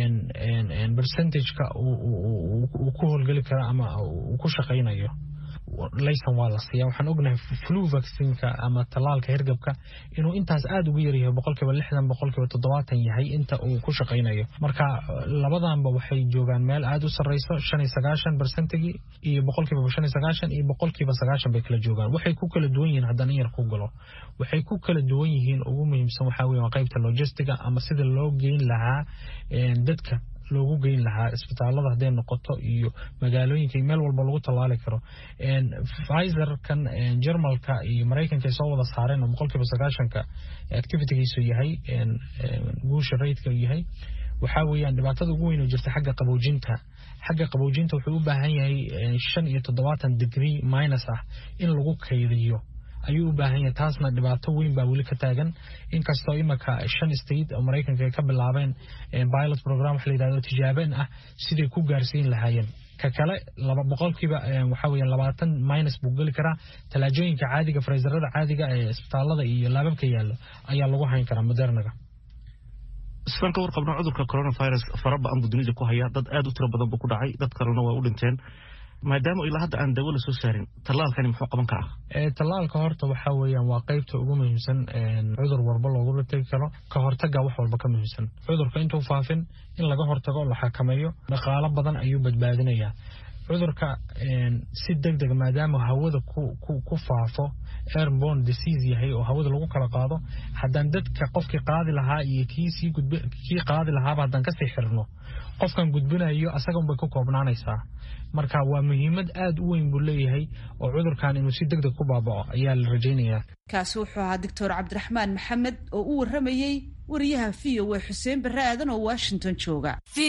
percentageka uu ku howlgeli karo ama uu ku shaqaynayo laysan waa la siiya waxaan ognahay flu vaccinka ama tallaalka hirgabka inuu intaas aada ugu yaryahay boqolkiiba lixdan boqolkiiba toddobaatan yahay inta uu ku shaqaynayo marka labadanba waxay joogaan meel aada u sarreyso shan iyo sagaashan barsentigii iyo boqolkiiba shan iyo sagaashan iyo boqolkiiba sagaashan bay kala joogaan waxay ku kala duwan yihiin haddana in yar ku galo waxay ku kala duwan yihiin ugu muhiimsan waxaa weeye waa qaybta logistiga ama sida loo geyn lahaa dadka loogu geyn lahaa isbitaalada hadday noqoto iyo magaalooyinka iyo meel walba lagu tallaali karo pfizerkan jermalka iyo maraykanka ay soo wada saareen oo boqolkiiba sagaashanka activitygiisu yahay guusha raydka yahay waxaa weeyaan dhibaatada ugu weyn oo jirta xagga qaboojinta xagga qaboojinta wuxuu u baahan yahay shan iyo toddobaatan degree minus ah in lagu kaydiyo ayuu u baahan yahay taasna dhibaato weyn baa weli ka taagan inkastoo imika shan state oo maraykanka ay ka bilaabeen pilot program wax la yidhahdo tijaabeen ah siday ku gaarsiin lahaayeen ka kale laba boqolkiiba waxa weeyaan labaatan minus buu geli karaa talaajooyinka caadiga freezerada caadiga ee isbitaalada iyo laababka yaallo ayaa lagu hayn karaa modernaga sidaan ka warqabno cudurka coronavirus fara ba-an buu dunida ku hayaa dad aad u tiro badan buu ku dhacay dad kalena waa u dhinteen maadaama ilaa hadda aan dawo la soo saarin tallaalkani muxuu qaban karaa tallaalka horta waxaa weeyaan waa qaybta ugu muhiimsan cudur walba loogula tegi karo ka hortaga wax walba ka muhiimsan cudurka intuu faafin in laga hortago la xakameeyo dhaqaalo badan ayuu badbaadinayaa cudurka si deg deg maadaama hawada ku faafo airborne disease yahay oo hawada lagu kala qaado haddaan dadka qofkii qaadi lahaa iyo kiisii kii qaadi lahaaba haddaan kasii xirno qofkan gudbinayo asagan bay ku koobnaanaysaa marka waa muhiimad aada u weyn buu leeyahay oo cudurkan inuu si deg deg ku baabaco ayaa la rajaynayaa kaasi wuxuu ahaa doctor cabdiraxmaan maxamed oo u warramayey wariyaha v o a xuseen barre aadan oo washington jooga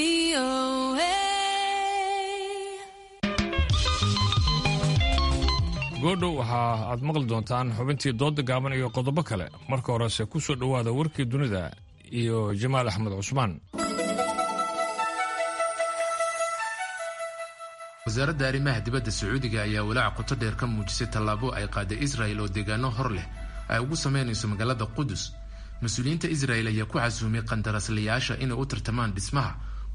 goodhow waxaa aad maqli doontaan xubintii dooda gaaban iyo qodobo kale marka horese ku soo dhowaada warkii dunida iyo jamaal axmed cusmaan wasaaradda arrimaha dibadda sacuudiga ayaa walaac qoto dheer ka muujisay tallaabo ay qaaday israel oo deegaano hor leh ay ugu samaynayso magaalada qudus mas-uuliyiinta israel ayaa ku casuumay qandaraaslayaasha inay u tartamaan dhismaha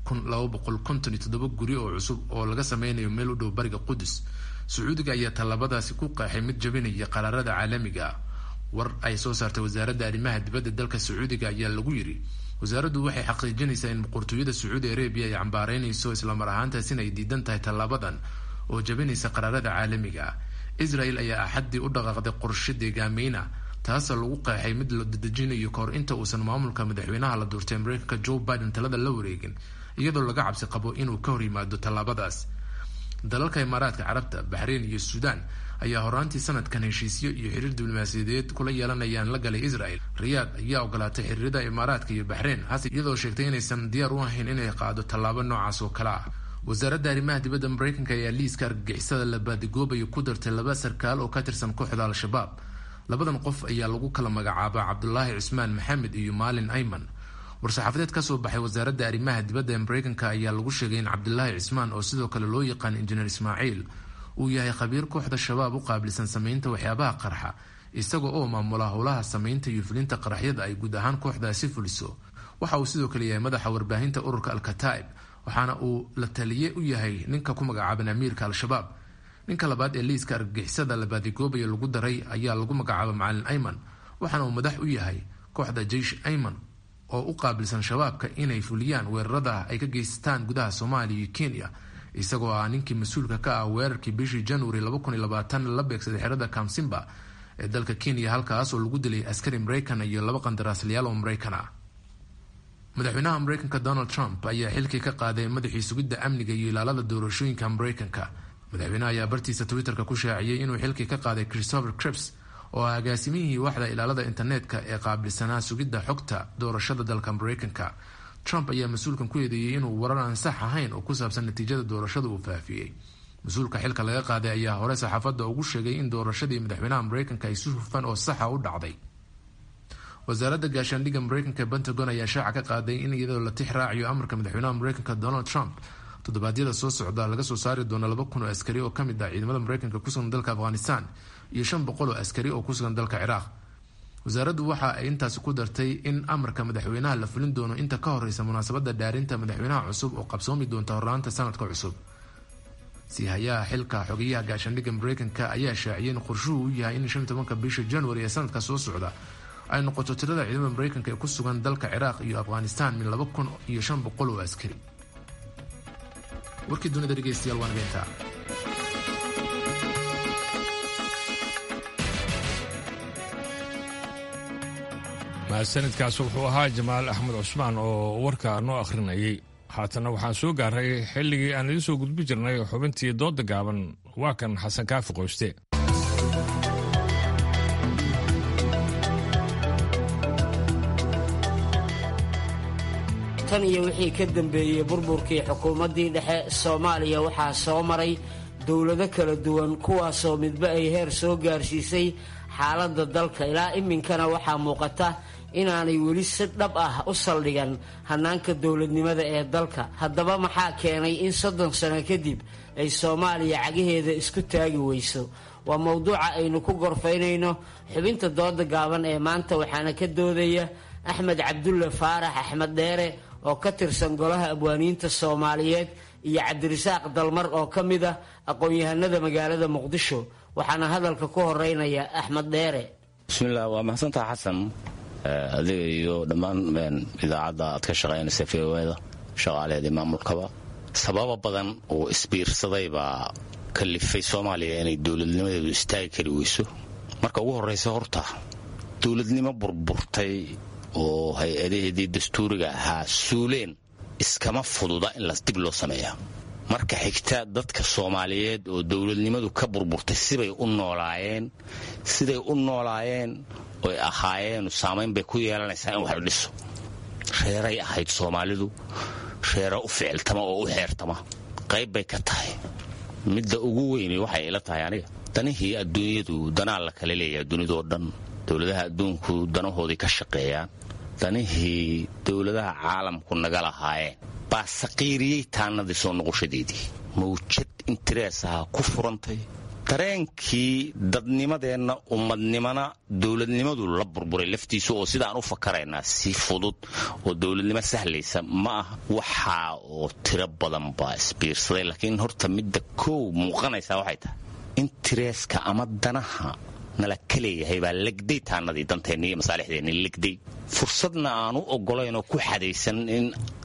guri oo cusub oo laga sameynayo meel u dhow bariga qudus sacuudiga ayaa tallaabadaasi ku qeexay mid jabinaya qaraarada caalamiga ah war ay soo saartay wasaaradda arrimaha dibadda dalka sacuudiga ayaa lagu yidhi wasaaraddu waxay xaqiijinaysaa in boqortooyada sacuudi arabiya ay cambaaraynayso islamar ahaantaas in ay diidan tahay tallaabadan oo jabinaysa qaraarada caalamiga ah israel ayaa axaddii u dhaqaaqday qorshe deegaameyna taasoo lagu qeexay mid la dadejinayo kahor inta uusan maamulka madaxweynaha la doortay mareykanka joe biden talada la wareegin iyadoo laga cabsi qabo inuu ka hor yimaado tallaabadaas dalalka imaaraadka carabta baxreyn iyo suudaan ayaa horaantii sanadkan heshiisyo iyo xiriir diblomaasiyadeed kula yeelanayaan la galay israel riyaad ayaa ogolaatay xiriirada imaaraadka iyo baxreyn hase iyadoo sheegtay inaysan diyaar u ahayn inay qaado tallaabo noocaas oo kale ah wasaaradda arrimaha dibadda mareykanka ayaa liiska argagixisada la baadigoobayo ku dartay laba sarkaal oo ka tirsan kooxda al-shabaab labadan qof ayaa lagu kala magacaabaa cabdulaahi cusmaan maxamed iyo maalin ayman war-saxaafadeed kasoo baxay wasaaradda arrimaha dibadda ee mareykanka ayaa lagu sheegay in cabdulaahi cismaan oo sidoo kale loo yaqaan injineer ismaaciil uu yahay khabiir kooxda shabaab u qaabilsan sameynta waxyaabaha qarxa isaga oo maamula howlaha sameynta iyo fulinta qaraxyada ay guud ahaan kooxdaasi fuliso waxa uu sidoo kale yahay madaxa warbaahinta ururka al-kataa'ib waxaana uu la taliye u yahay ninka ku magacaaban amiirka al-shabaab ninka labaad ee liiska argagixisada la baadigoobayo lagu daray ayaa lagu magacaaba macalin ayman waxaana uu madax u yahay kooxda jeish ayman oo u qaabilsan shabaabka inay fuliyaan weerarada ay ka geystaan gudaha soomaaliya iyo kenya isagoo ah ninkii mas-uulka ka ah weerarkii bishii january la beegsaday xerada kamsimba ee dalka kenya halkaas oo lagu dilay askari mareykan iyo laba qandaraasliyaal oo mareykan ah madaxweynaha mareykanka donald trump ayaa xilkii ka qaaday madaxii sugidda amniga iyo ilaalada doorashooyinka mareykanka madaxweynaha ayaa bartiisa twitterka ku shaaciyey inuu xilkii ka qaaday christopher crips oo ah agaasimihii waaxda ilaalada internetka ee qaabilsanaa sugidda xogta doorashada dalka mareykanka trump ayaa mas-uulkan ku eedeeyey inuu warar aan sax ahayn oo ku saabsan natiijada doorashada uu faafiyey mas-uulka xilka laga qaaday ayaa hore saxaafadda ugu sheegay in doorashadii madaxweynaha mareykanka ay si hufan oo saxa u dhacday wasaaradda gaashaandhigga mareykanka ee pentagon ayaa shaaca ka qaaday in iyadoo la tix raaciyo amarka madaxweynaha mareykanka donald trump toddobaadyada soo socda laga soo saari doono laba kun oo askari oo kamid ah ciidamada mareykanka kusugan dalka afghanistan iyo shan boqol oo askari oo kusugan dalka ciraaq wasaaraddu waxa ay intaasi ku dartay in amarka madaxweynaha la fulin doono inta ka horeysa munaasabada dhaarinta madaxweynaha cusub oo qabsoomi doonta hornaanta sanadka cusub siihayaha xilka xogeyaha gaashaandhigga mareykanka ayaa shaaciyay in qorshuhu u yahay in shan tobanka bisha january ee sanadka soo socda ay noqoto tirada ciidamada mareykanka ee ku sugan dalka ciraaq iyo afghanistan min laba kun iyo shan boqol oo askari warkii dunida dhegeystayaal waa nageyntaa mahadsanidkaas wuxuu ahaa jamaal axmed cusmaan oo warka noo akhrinayay haatanna waxaan soo gaaray xilligii aan idiin soo gudbi jirnay xubintii doodda gaaban waa kan xasan kaafi qoyste tan iyo wixii ka dambeeyey burburkii xukuumaddii dhexe soomaaliya waxaa soo maray dowlado kala duwan kuwaasoo midba ay heer soo gaarsiisay xaaladda dalka ilaa iminkana waxaa muuqata inaanay weli si dhab ah u saldhigan hannaanka dowladnimada ee dalka haddaba maxaa keenay in soddon sano kadib ay soomaaliya cagaheeda isku taagi weyso waa mowduuca aynu ku gorfaynayno xubinta dooda gaaban ee maanta waxaana ka doodaya axmed cabdulle faarax axmed dheere oo ka tirsan golaha abwaaniinta soomaaliyeed iyo cabdirasaaq dalmar oo ka mid ah aqoon-yahanada magaalada muqdisho waxaana hadalka ku horeynaya axmed dheere bismillaah waa mahadsantaha xasan adiga iyo dhammaan idaacadda aad ka shaqaynaysa v o da shaqaalaheedii maamulkaba sababa badan oo isbiirsaday baa kalifay soomaaliya inay dowladnimadeedu istaagi kari weyso marka ugu horraysa horta dowladnimo burburtay oo hay-adaheedii dastuuriga ahaa suuleen iskama fududa in las dib loo sameeya marka xigta dadka soomaaliyeed oo dowladnimadu ka burburtay sibay u noolaayeen siday u noolaayeen oy ahaayeen saamayn bay ku yeelanaysaa in wax la dhiso reeray ahayd soomaalidu reera u ficiltama oo u xeertama qayb bay ka tahay midda ugu weyne waxay ila tahay aniga danihii adduunyadu danaa la kala leeyahay dunidoo dhan dowladaha adduunku danahoodii ka shaqeeyaan danihii dowladaha caalamku naga lahaayeen baa saqiiriyey taanadii soo noqoshadeedii mawjad interees ahaa ku furantay dareenkii dadnimadeenna ummadnimana dowladnimadu la burburay laftiisu oo sidaan u fakaraynaa si fudud oo dowladnimo sahlaysa ma ah waxaa oo tiro badan baa isbiirsaday laakiin horta midda koow muuqanaysaa waxay tahay intereeska ama danaha nala ka leeyahay baa legday taanadii danteenni iyo masaalixdeenni legday fursadna aanu ogolaynoo ku xadaysan in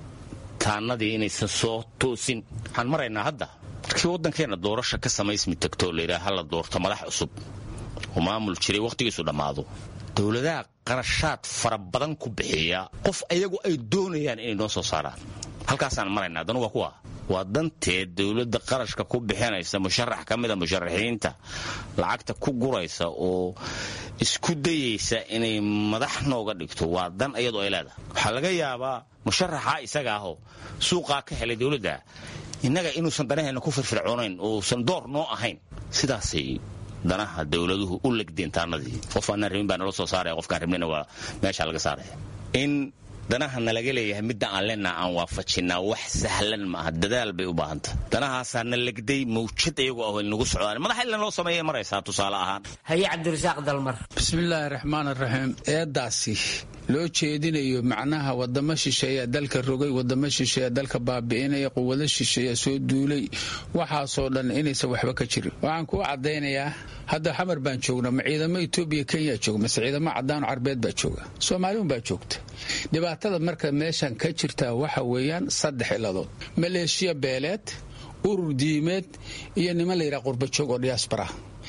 taanadii inaysan soo toosin waxaan maraynaa hadda markii waddankeenna doorasha ka samaysmi tagtoo layidhaha hala doorto madax cusub oo maamul jiray wakhtigiisu dhammaado dowladaha qarashaad fara badan ku bixiya qof ayagu ay doonayaan inay noo soo saaraan halkaasaan maraynaa danu waa kuwa waa danteed dowladda qarashka ku bixinaysa musharax ka mida musharaxiinta lacagta ku guraysa oo isku dayaysa inay madax nooga dhigto waa dan iyadoo ay leedahay waxaa laga yaabaa musharaxa isaga ahoo suuqaa ka helay dowladda innaga inuusan danaheenna ku firfircoonayn uusan door noo ahayn sidaasay danaha dowladuhu u legdeen taanadii qof aanaan rabin baa nala soo saaraya qofkaan rabnina waa meeshaa laga saaraya in danaha nalaga leeyahay midda aan leenaha aan waafajinaa wax sahlan maaha dadaal bay u baahantah danahaasaa na legday mawjad iyagoo ah nagu socdaan madax illan loo sameeya maraysaa tusaale ahaan haye cabdirasaaq dalmar bismillaahi raxmaan raxiim eeddaasi loo jeedinayo macnaha wadamo shisheeya dalka rogay wadamo shisheeya dalka baabi'inaya quwado shisheeya soo duulay waxaasoo dhan inaysan waxba ka jirin waxaan kuu caddaynayaa hadda xamar baan joognaa ma ciidamo etoobiya kenya jooga mase ciidamo cadaano carbeed baa jooga soomaaliun baa joogta dhibaatada marka meeshan ka jirta waxa weeyaan saddex iladood maleeshiya beeleed urur diimeed iyo niman layidhaha qurbajoog oo diyaasbara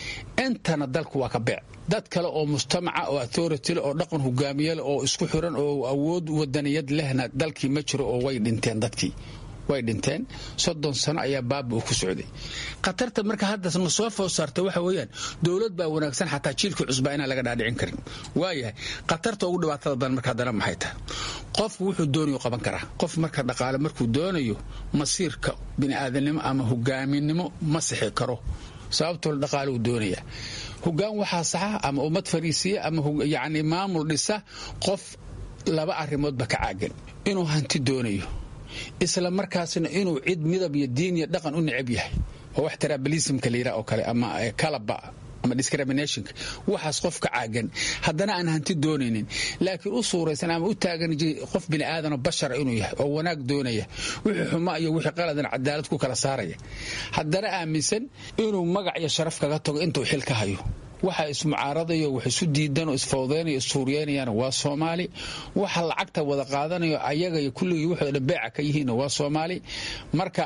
intana dalku waa ka beec dad kale oo mujtamaca oo authorityl oo dhaqan hogaamiyal oo isku xiran oo awood wadaniyad lehna dalkii ma jiro oo way dhinteen dadkii way dhinteen soddon sano ayaa baaba uu ku socday khatarta marka hadda na soo food saarta waxa weeyaan dowlad baa wanaagsan xataa jiilkii cusbaa inaan laga dhaadhicin karin waayahay khatarta ugu dhibaatada badan marka haddana maxay tahay qofku wuxuu doonayo qaban karaa qof marka dhaqaale markuu doonayo masiirka bini'aadanimo ama hogaaminimo ma sixi karo sababtoo dhaqaale uu doonaya hogaan waxaa saxa ama ummad fariisiya ama yacni maamul dhisa qof laba arrimoodba ka caagan inuu hanti doonayo isla markaasna inuu cid midab iyo diin iyo dhaqan u necab yahay oo wax taraabalismka la yidhaha oo kale ama kalaba ama discriminationka waxaas qofka caagan haddana aan hanti doonaynin laakiin u suuraysan ama u taagan qof bini aadano bashara inuu yahay oo wanaag doonaya wixii xuma iyo wixii qaladan cadaalad ku kala saaraya haddana aaminsan inuu magac iyo sharaf kaga tago intuu xil ka hayo waxa ismucaaradayo wax isu diidan oo isfawdeynayo issuuriyeynayaan waa soomaali waxa lacagta wada qaadanayo ayaga iyo kulligii wuxuu dhan beeca ka yihiinna waa soomaali marka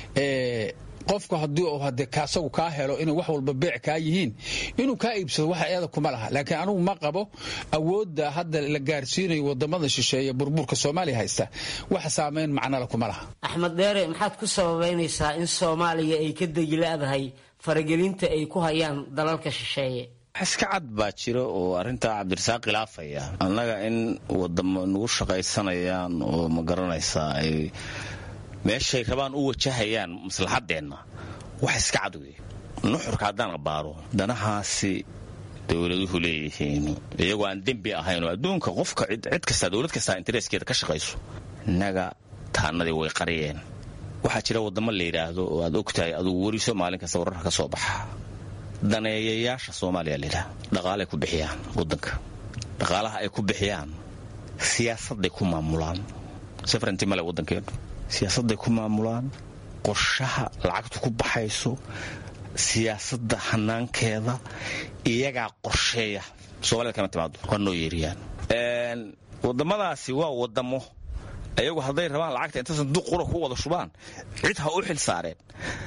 qofku haddii uu hade asagu kaa helo inay wax walba beec kaa yihiin inuu kaa iibsado waxa eeda kuma laha laakiin anugu ma qabo awoodda hadda la gaarsiinayo wadamada shisheeye burburka soomaaliya haysta wax saamayn macnala kuma laha axmed dheere maxaad ku sababaynaysaa in soomaaliya ay ka degiladahay faragelinta ay ku hayaan dalalka shisheeye iska cad baa jira oo arrintaa cabdirasaaq khilaafaya annaga in wadamo nagu shaqaysanayaan oo ma garanaysaa ay meeshay rabaan u wajahayaan maslaxadeenna wax iska cad wey nuxurka haddaan abaaro danahaasi dowladuhu leeyihiin iyagoo aan dembi ahaynoo adduunka qofka cid kastaa dowlad kastaa intereeskeeda ka shaqayso innaga taanadii way qariyeen waxaa jira wadamo la yidhaahdo oo aad ogtahay adugu weriso maalin kasta wararka ka soo baxa daneeyayaasha soomaaliya layidhaha dhaqaalay ku bixiyaan wadanka dhaqaalaha ay ku bixiyaan siyaasadday ku maamulaan safranti male waddankeenu siyaasadday ku maamulaan qorshaha lacagtu ku baxayso siyaasadda hanaankeeda iyagaa qorsheeya somalida kama timaado waa noo yeeriyaan wadamadaasi waa wadamo iyagu hadday rabaan lacagta inta sanduuq qura ku wada shubaan cid ha u xil saareen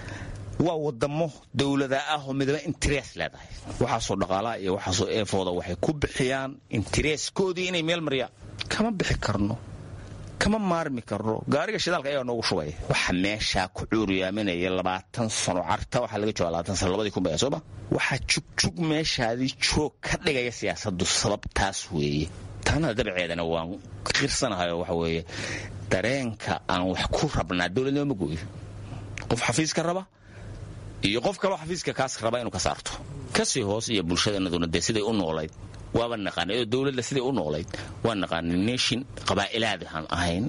waa wadamo dowlada ah oo midaba interes leedahay waxaasoo dhaqaalaha iyo waxaasoo eefooda waxay ku bixiyaan intereeskoodii inay meel mariyaan kama bixi karno kama maarmi karno gaariga shidaalka ayaa noogu shubaya waxa meeshaa ku cuuriyaaminaya labaatan sano carta waxaa laga jooga labaatan sano labadii kun baya sooma waxaa jugjug meeshaadii joog ka dhigaya siyaasaddu sababtaas weeye taana dabceedana waan qirsanahay waxa weeye dareenka aan wax ku rabnaa dowladnimo ma gooyo qof xafiiska raba iyo qof kaloo xafiiska kaas raba inuu ka saarto kasii hoos iyo bulshadeenaduna dee siday u noolayd waaba naqaanay oo dowladda siday u noolayd waa naqaanay nation qabaa'ilaad aan ahayn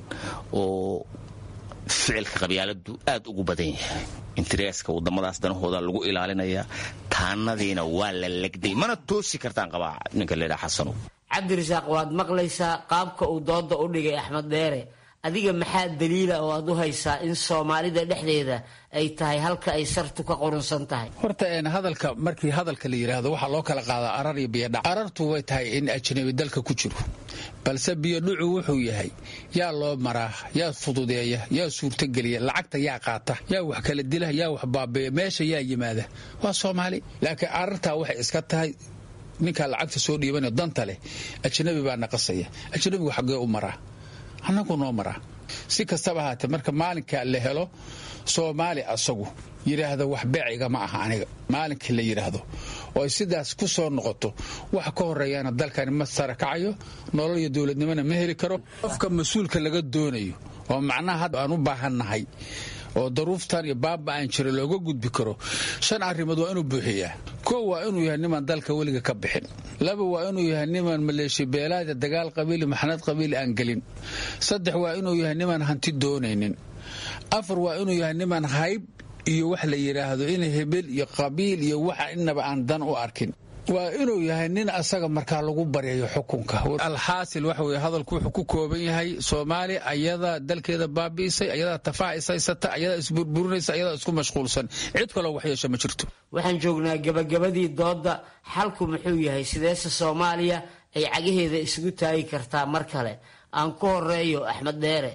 oo ficilka qabyaaladu aad ugu badan yahay intereeska wadamadaas danahooda lagu ilaalinayaa taanadiina waa la legday mana toosi kartaan qabaa ninka leedhaha xasanow cabdirasaaq waad maqlaysaa qaabka uu dooda u dhigay axmed dheere adiga maxaa daliila oo aad u haysaa in soomaalida dhexdeeda ay tahay halka ay sartu ka qurunsan tahay horta hadalka markii hadalka la yidhaahdo waxaa loo kala qaadaa arar iyo biyodhac arartu way tahay in ajnabi dalka ku jiro balse biyodhucu wuxuu yahay yaa loo maraa yaa fududeeya yaa suurtogeliya lacagta yaa qaata yaa wax kala dila yaa wax baabeeya meesha yaa yimaada waa soomaali laakiin arartaa waxay iska tahay ninkaa lacagta soo dhiibanayo danta leh ajnabi baa naqasaya ajnabigu xaggee u maraa annagu noo maraa si kastaba ahaatee marka maalinka la helo soomaali asagu yidhaahda wax beeciga ma aha aniga maalinkii la yidhaahdo oo ay sidaas ku soo noqoto waxa ka horeeyaana dalkani ma sarakacayo nolol iyo dowladnimona ma heli karo qofka mas-uulka laga doonayo oo macnaha hadda aan u baahannahay oo daruuftan iyo baaba aan jira looga gudbi karo shan arrimood waa inuu buuxiyaa kow waa inuu yahay nimaan dalka weliga ka bixin laba waa inuu yahay nimaan maleeshiya beelaada dagaal qabiili maxnad qabiili aan gelin saddex waa inuu yahay nimaan hanti doonaynin afar waa inuu yahay nimaan hayb iyo wax la yidhaahdo in hebel iyo qabiil iyo waxa inaba aan dan u arkin waa inuu yahay nin asaga markaa lagu baryayo xukunka alxaasil waxa weye hadalku wuxuu ku kooban yahay soomaaliya ayadaa dalkeeda baabi'isay ayadaa tafaha ishaysata ayadaa isburburinaysa ayadaa isku mashquulsan cid kaloo waxyeesha ma jirto waxaan joognaa gabagabadii doodda xalku muxuu yahay sideese soomaaliya ay cagaheeda isugu taagi kartaa mar kale aan ku horeeyo axmed dheere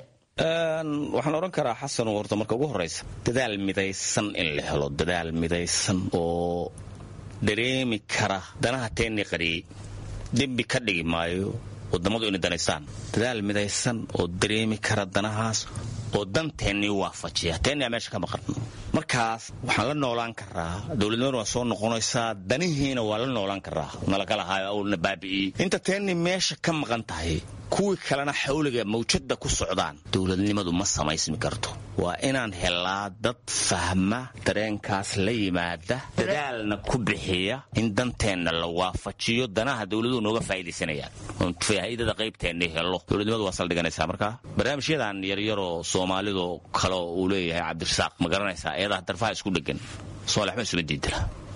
waxaan odhan karaa xasan horta marka ugu horraysa dadaal midaysan in la helo dadaal midaysan oo dareemi kara danaha teennii qariyey dembi ka dhigi maayo wadammadu inay danaystaan dadaal midaysan oo dareemi kara danahaas oo danteennii waafajiya teennia meesha ka maqan markaas waxaan la noolaan karaa dowladnimadu waa soo noqonaysaa danihiina waa la noolaan karaa nalagalahaayo awlna baabi'iyey inta teennii meesha ka maqan tahay kuwii kalena xawliga mawjadda ku socdaan dowladnimadu ma samaysmi karto waa inaan helaa dad fahma dareenkaas la yimaada dadaalna ku bixiya in danteenna la waafajiyo danaha dowladuhu nooga faa'iidaysanayaan oon faa'iidada qaybteennii helo dowladnimadu waa saldhiganaysaa markaa barnaamijyadan yaryaroo soomaalidu kaleo uu leeyahay cabdirasaaq ma garanaysaa iyadaa darfaha isku dhegan soolaxma isuma diidila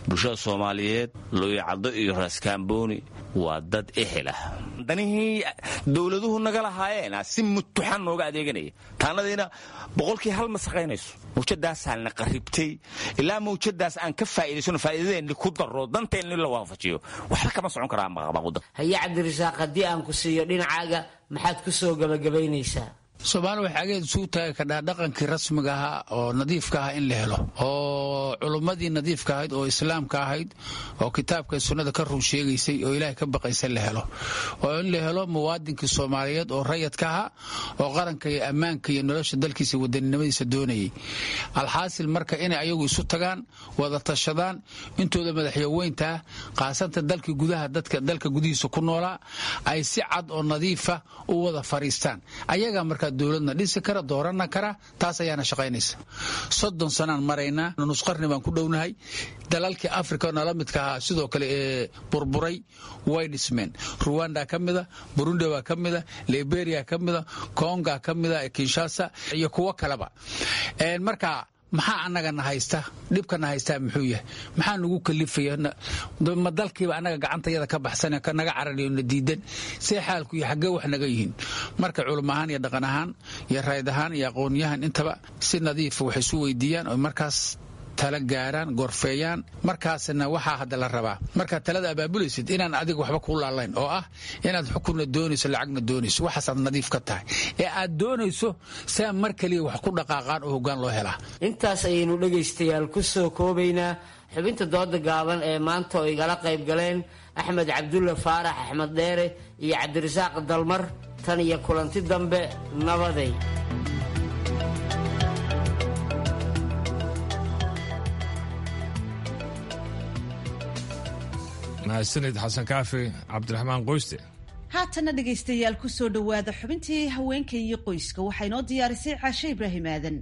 bulshada soomaaliyeed looyacaddo iyo raaskaambooni waa dad ehel ah danihii dowladuhu naga lahaayeen si mutuxan nooga adeeganaya taanadiina boqolkii hal ma saqaynayso mawjadaasaa na qaribtay ilaa mawjadaas aan ka faa'idaysano faa'iidadeenni ku daro danteenni la waafajiyo waxba kama socon karaa maqabaquda haye cabdirasaaq haddii aan ku siiyo dhinacaaga maxaad ku soo gabagabaynaysaa soomaali waxay ageed isugu taagi kadhaa dhaqankii rasmiga ahaa oo nadiifka aha in la helo oo culummadii nadiifka ahayd oo islaamka ahayd oo kitaabka sunnada ka run sheegaysay oo ilaahay ka baqaysa la helo oo in la helo muwaadinkii soomaaliyeed oo rayadka ahaa oo qaranka iyo ammaanka iyo nolosha dalkiisa wadaninimadiisa doonayay alxaasil marka inay ayagu isu tagaan wada tashadaan intooda madaxyaweyntaa qaasanta dalkii gudaha dadka dalka gudihiisa ku noolaa ay si cad oo nadiifa u wada fariistaan ayagaa marka dowladna dhisi kara doorana kara taas ayaana shaqaynaysa soddon sanaan maraynaa nusqarni baan ku dhownahay dalalkii africa nala midka ahaa sidoo kale ee burburay way dhismeen ruwanda ka mida burundi baa ka mida liberia ka mida konga ka mida kinshasa iyo kuwo kaleba marka maxaa anagana haysta dhibkana haystaa muxuu yahay maxaa nagu kalifaya ma dalkiiba anaga gacantayada ka baxsan naga carariyo na diidan see xaalku iyo xaggee wax naga yihiin marka culum ahaan iyo dhaqan ahaan iyo rayd ahaan iyo aqoonyahan intaba si nadiifa wax isu weydiiyaan oo markaas tala gaaraan gorfeeyaan markaasna waxaa hadda la rabaa markaad talada abaabulaysid inaan adiga waxba kuu laalayn oo ah inaad xukunna doonayso lacagna doonayso waxaasaad nadiif ka tahay ee aad doonayso saa mar kaliya wax ku dhaqaaqaan oo hoggaan loo helaa intaas ayaynu dhegaystayaal ku soo koobaynaa xubinta dooda gaaban ee maanta oo igala qayb galeen axmed cabdulla faarax axmed dheere iyo cabdirasaaq dalmar tan iyo kulanti dambe nabaday mahadsanid xasan kaafi cabdiraxmaan qoyste haatana dhegaystayaal ku soo dhowaada xubintii haweenka iyo qoyska waxaa inoo diyaarisay caashe ibraahim aadan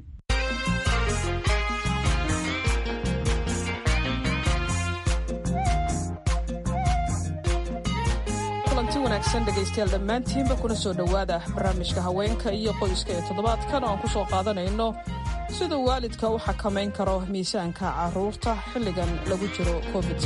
kulanti wanaagsan dhegaystayaal dhammaantiinba kuna soo dhowaada barnaamijka haweenka iyo qoyska ee toddobaadkan oo aan ku soo qaadanayno siduu waalidka u xakamayn karo miisaanka caruurta xilligan lagu jiro covid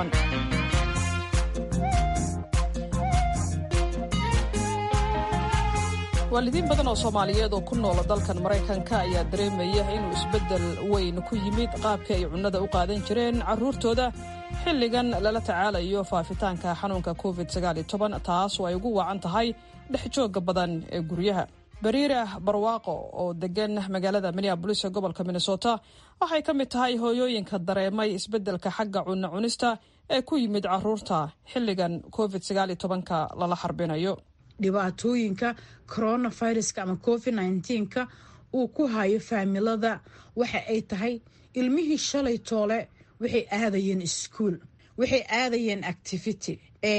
waalidiin badan oo soomaaliyeed oo ku noola dalkan maraykanka ayaa dareemaya inuu isbeddel weyn ku yimid qaabkii ay cunnada u qaadan jireen carruurtooda xilligan lala tacaalayo faafitaanka xanuunka covid taas oo ay ugu wacan tahay dhex joogga badan ee guryaha bariira barwaaqo oo degan magaalada minneabolis ee gobolka minnesota waxay ka mid tahay hooyooyinka dareemay isbeddelka xagga cunno cunista ee ku yimid caruurta xilligan covid ka lala xarbinayo dhibaatooyinka coronaviruska ama covid nka uu ku hayo faamilada waxa ay tahay ilmihii shalay toole waxay aadayeen iskuol waxay aadayeen activity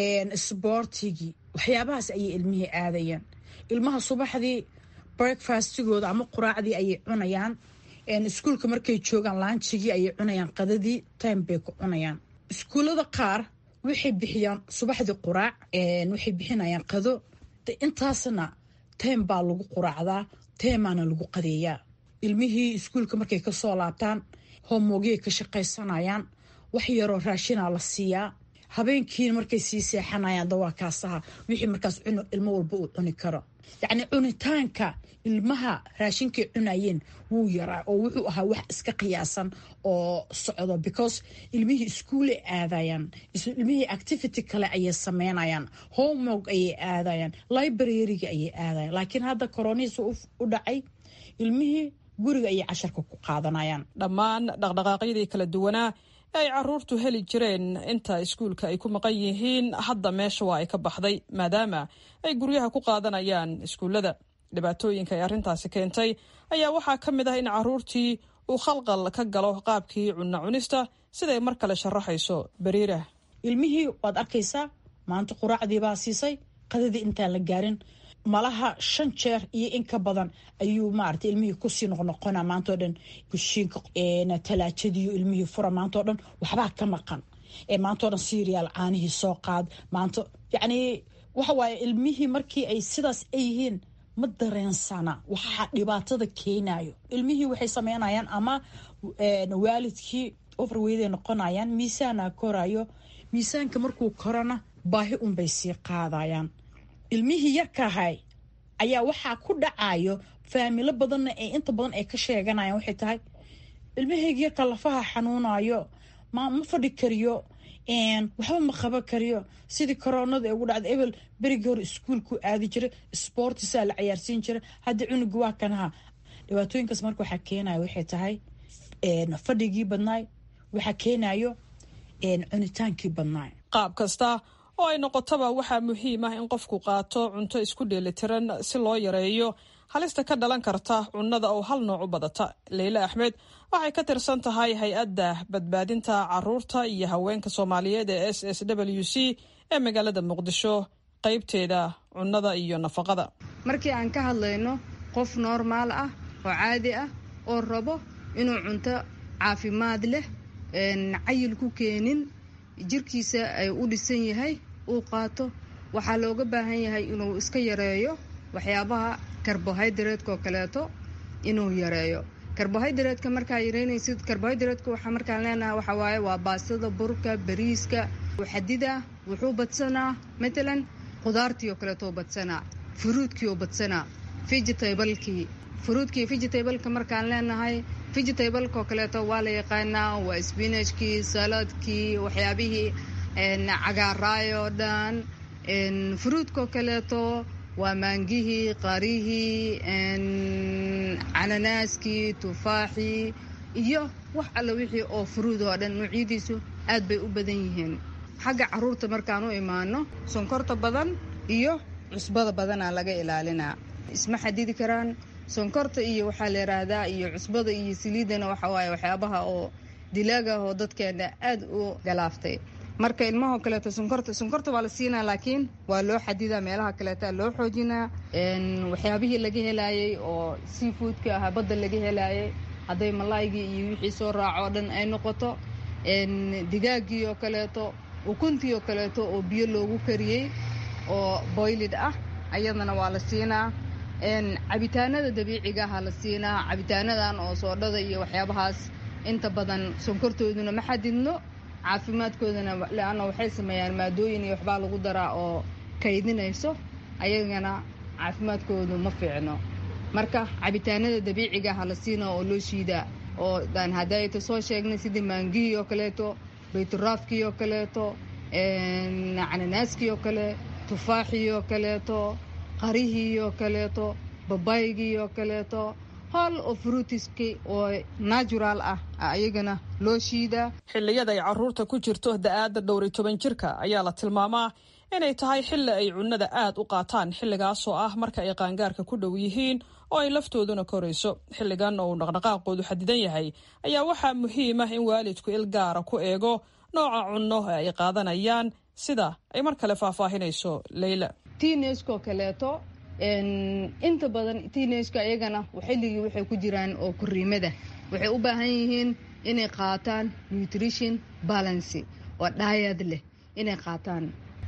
sboortigii waxyaabahaas ayay ilmihii aadayeen ilmaha subaxdii breakfastigooda ama quraacdii ayay cunayaan iskuulka markay joogaan laanjigii ayay cunayaan qadadii time bay ku cunayaan iskuullada qaar waxay bixiyaan subaxdii quraac waxay bixinayaan qado intaasna time baa lagu quraacdaa teemaana lagu qadeeyaa ilmihii iskuulka markay kasoo laabtaan homoogiyay ka shaqaysanayaan wax yaroo raashinaa la siiyaa habeenkiina markay sii seexanayaan dawaakaasaha wixii markaas ilmo walba uu cuni karo yacni cunitaanka ilmaha raashinkay cunayeen wuu yaraa oo wuxuu ahaa wax iska qiyaasan oo socdo because ilmihii iskuulay aadayaan ilmihii activity kale ayay sameynayaan homework ayay aadayaan libraryga ayay aadayan laakiin hadda koronihiis u dhacay ilmihii guriga ayay casharka ku qaadanayaan dhammaan dhaqdhaqaaqyadii kala duwanaa ee ay caruurtu heli jireen inta iskuulka ay ku maqan yihiin hadda meesha waa ay ka baxday maadaama ay guryaha ku qaadanayaan iskuullada dhibaatooyinka ay arrintaasi keentay ayaa waxaa ka mid ah in caruurtii uu khalqal ka galo qaabkii cunno cunista siday mar kale sharaxayso bariira ilmihii waad arkaysaa maanta quraacdiibaa siisay qadadii intaan la gaarin malaha shan jeer iyo in ka badan ayuu maarata ilmihii kusii noqnoqona maantao dhan kushiinka talaajadiiyo ilmihii fura maantao dhan waxbaa ka maqan maantao dhan siriyaal caanihii soo qaad maanta yacni waxa waaye ilmihii markii ay sidaas ay yihiin ma dareensana waxaa dhibaatada keenayo ilmihii waxay sameynayaan ama waalidkii overweyday noqonayaan miisaana korayo miisaanka markuu korona baahi unbay sii qaadayaan ilmihii yarkaahay ayaa waxaa ku dhacayo faamilo badanna ee inta badan ay ka sheeganayaan waxay tahay ilmahayga yarka lafaha xanuunayo ma ma fadhi kariyo waxba ma qaban kariyo sidii koronada ee ugu dhacda ebel berigii hore iskuolku aadi jiray sportisaa la cayaarsiin jiray hadda cunuga waa kanaha dhibaatooyinkaas marka waxaa keenayo waxay tahay fadhigii badnaay waxaa keenayo cunitaankii badnaay qaab kasta oo ay noqotaba waxaa muhiim ah in qofku qaato cunto isku dheelitiran si loo yareeyo halista ka dhalan karta cunnada oo hal nooc u badata leyle axmed waxay ka tirsan tahay hay-adda badbaadinta caruurta iyo haweenka soomaaliyeed ee s s w c ee magaalada muqdisho qaybteeda cunnada iyo nafaqada markii aan ka hadlayno qof noormaal ah oo caadi ah oo rabo inuu cunto caafimaad leh cayil ku keenin jirkiisa ay u dhisan yahay uu qaato waxaa looga baahan yahay inuu iska yareeyo waxyaabaha karbohydrateka oo kaleeto inuu yareeyo karbohydrateka markaa yareynaysid karbohydrateka waxaa markaan leenahay waxaa waaye waa baastada burka bariiska xadida wuxuu badsanaa matalan qudaartii oo kaleeto badsanaa furuudkii oo badsanaa vegetablekii furuudkii vegetableka markaan leenahay vegetableka oo kaleeto waa la yaqaanaa waa spinachkii saladkii waxyaabihii cagaaraay oo dhan furuudkaoo kaleeto waa maangihii qarihii cananaaskii tufaaxii iyo wax alla wixii oo furuud oo dhan nuucyadiisu aad bay u badan yihiin xagga caruurta markaan u imaano sonkorta badan iyo cusbada badanaa laga ilaalinaa isma xadidi karaan sonkorta iyo waxaa la yidhaahdaa iyo cusbada iyo saliidana waxa waaye waxyaabaha oo dilaaga oo dadkeena aad u galaaftay marka ilmahoo kaleeto sonkorta sonkorta waa la siinaa laakiin waa loo xadidaa meelaha kaleeta loo xoojinaa waxyaabihii laga helaayay oo seafoodka ahaa badda laga helaayay hadday malaaygii iyo wixii soo raaco oo dhan ay noqoto digaagii oo kaleeto ukuntii oo kaleeto oo biyo loogu kariyey oo boylid ah ayadana waa la siinaa cabitaanada dabiiciga aha la siinaa cabitaanadan oo soodhada iyo waxyaabahaas inta badan sonkortooduna ma xadidno caafimaadkoodana leanna waxay sameeyaan maadooyin iyo waxbaa lagu daraa oo kaydinayso ayagana caafimaadkoodu ma fiicno marka cabitaanada dabiiciga aha la siinaa oo loo shiidaa oo daan hadayta soo sheegnay sidii maangihii oo kaleeto bayturaafkii oo kaleeto cananaaskii oo kale tufaaxii oo kaleeto qarihii oo kaleeto babaygii oo kaleeto hol oo fruutiski oo natural ah ayagana loo shiidaa xilliyada ay caruurta ku jirto da-aadda dhowr iyo toban jirka ayaa la tilmaamaa inay tahay xilli ay cunnada aad u qaataan xilligaasoo ah marka ay qaangaarka ku dhow yihiin oo ay laftooduna korayso xilligan oo uu dhaqdhaqaaqoodu xadidan yahay ayaa waxaa muhiim ah in waalidku il gaara ku eego nooca cunno ee ay qaadanayaan sida ay mar kale faahfaahinayso leyla tiineskoo kaleeto inta badan tiinejka iyagana xilligii waxay ku jiraan oo kuriimada waxay u baahan yihiin inay qaataan nutrition balancy oo dhaayad leh inay qaataan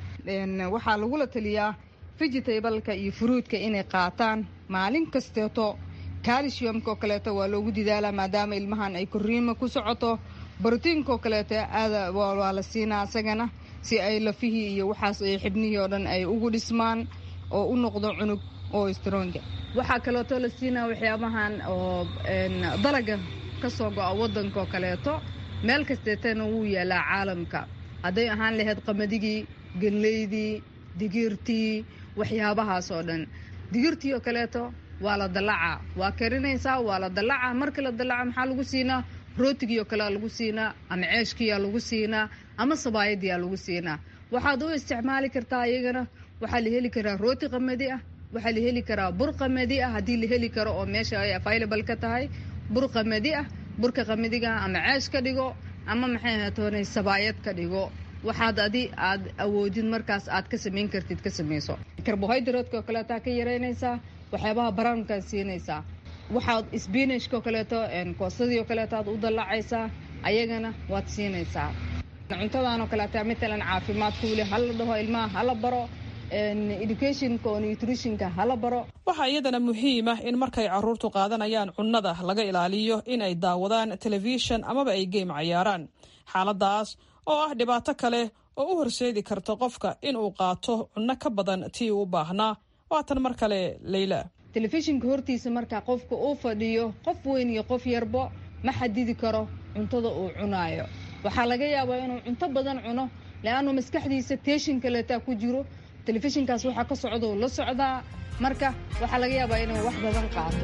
waxaa lagula taliyaa vegetableka iyo fruudka inay qaataan maalin kasteeto calciumka oo kaleeto waa loogu didaalaa maadaama ilmahan ay koriima ku socoto brotiinka oo kaleeto aada waa la siinaa isagana si ay lafihii iyo waxaas ay xibnihii oo dhan ay ugu dhismaan oo u noqdo cunug oo stronga waxaa kaleeto la siinaa waxyaabahan oo dalaga ka soo go-a waddanka oo kaleeto meel kasteetana wuu yaalaa caalamka hadday ahaan lahayd qamadigii ganleydii digirtii waxyaabahaas oo dhan digirtii oo kaleeto waa la dallacaa waa karinaysaa waa la dallacaa marka la dallaca maxaa lagu siinaa rootigii oo kalea lagu siinaa ama ceeshkiyaa lagu siinaa ama sabaayadiyaa lagu siinaa waxaad u isticmaali kartaa iyagana waxaa la heli karaa rooti qamadi ah waxaa la heli karaa bur qamadi ah haddii la heli karo oo meesha ay available ka tahay bur qamadi ah burka qamadiga ama ceesh ka dhigo ama maxay ahatoonay sabaayad ka dhigo waxaad adi aad awoodid markaas aad ka samayn kartid ka samayso karbohydrateka oo kaleetaa ka yaraynaysaa waxyaabaha barawnkaad siinaysaa waxaad sbinashka oo kaleeto koosadii oo kaleeto aad u dallacaysaa ayagana waad siinaysaa cuntadan oo kaleeta matalan caafimaad kuule hala dhaho ilmaha hala baro educationka oo nutritionka hala baro waxaa iyadana muhiim ah in markay caruurtu qaadanayaan cunnada laga ilaaliyo in ay daawadaan telefishan amaba ay geym cayaaraan xaaladaas oo ah dhibaato kale oo u horseedi karta qofka in uu qaato cunno ka badan tii uu baahnaa waatan mar kale leyla telefishinka hortiisa markaa qofka uu fadhiyo qof weyn iyo qof yarbo ma xadidi karo cuntada uu cunaayo waxaa laga yaabaa inuu cunto badan cuno le-annu maskaxdiisa teeshin kaleetaa ku jiro telefishinkaas waxaa ka socdou la socdaa marka waxaa laga yaabaa inuu wax badan qaato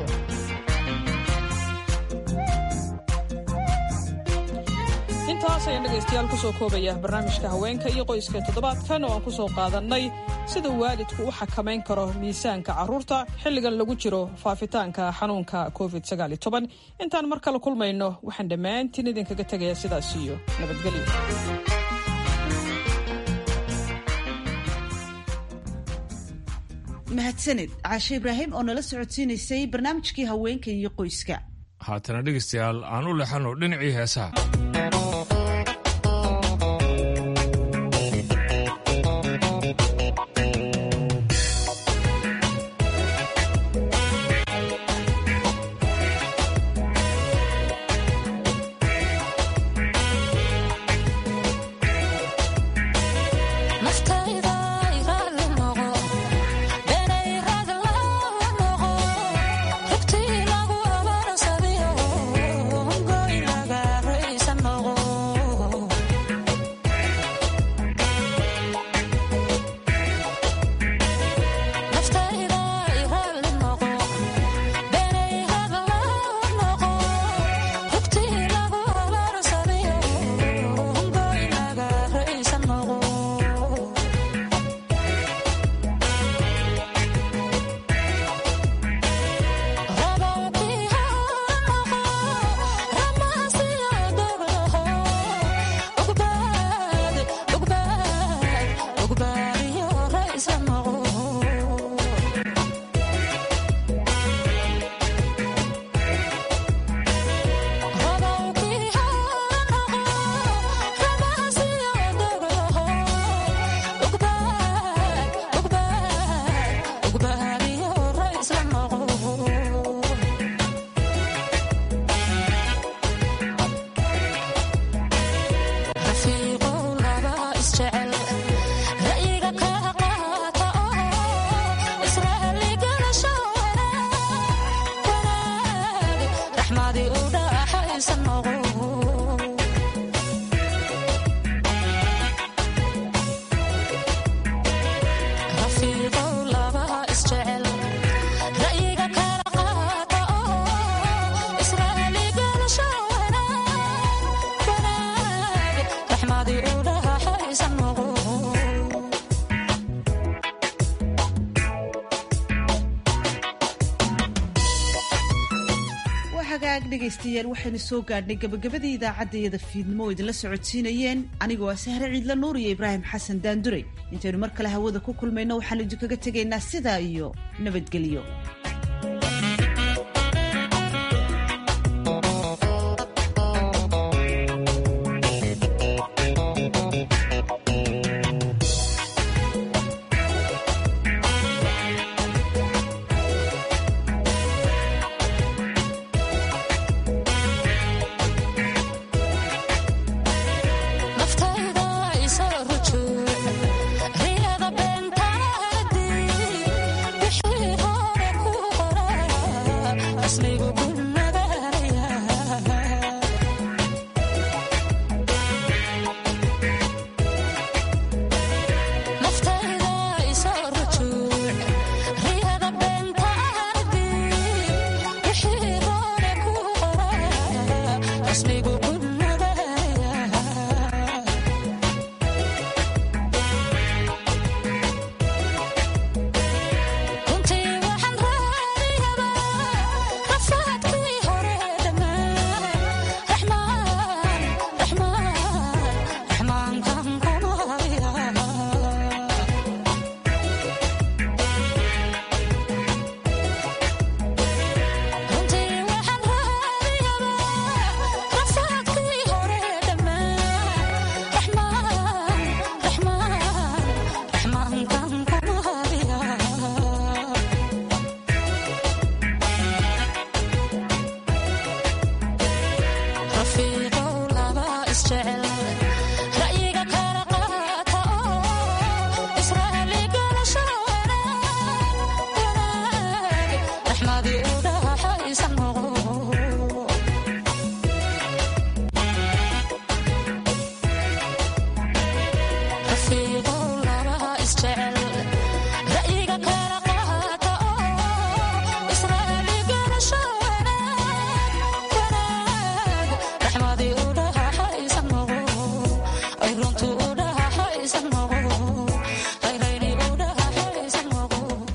intaas ayaan dhegaystayaal kusoo koobaya barnaamijka haweenka iyo qoyska toddobaadkan oo aan ku soo qaadannay sida waalidku u xakamayn karo miisaanka carruurta xilligan lagu jiro faafitaanka xanuunka covid intaan mar kale kulmayno waxaan dhammaantiin idinkaga tegayaa sidaas iyo nabadgelyo mahadsanid caashe ibraahim oo nala socodsiinaysay barnaamijkii haweenka iyo qoyska haatana dhegaystayaal aan u lexano dhinacii heesaha dhegaystayaal waxaynu soo gaadhnay gabagabadii idaacaddayada fiidnimo oo idinla socodsiinayeen anigoo ah sahre ciidla nuur iyo ibraahim xasan daanduray intaynu mar kale hawada ku kulmayno waxaanu idinkaga tegaynaa sidaa iyo nabadgelyo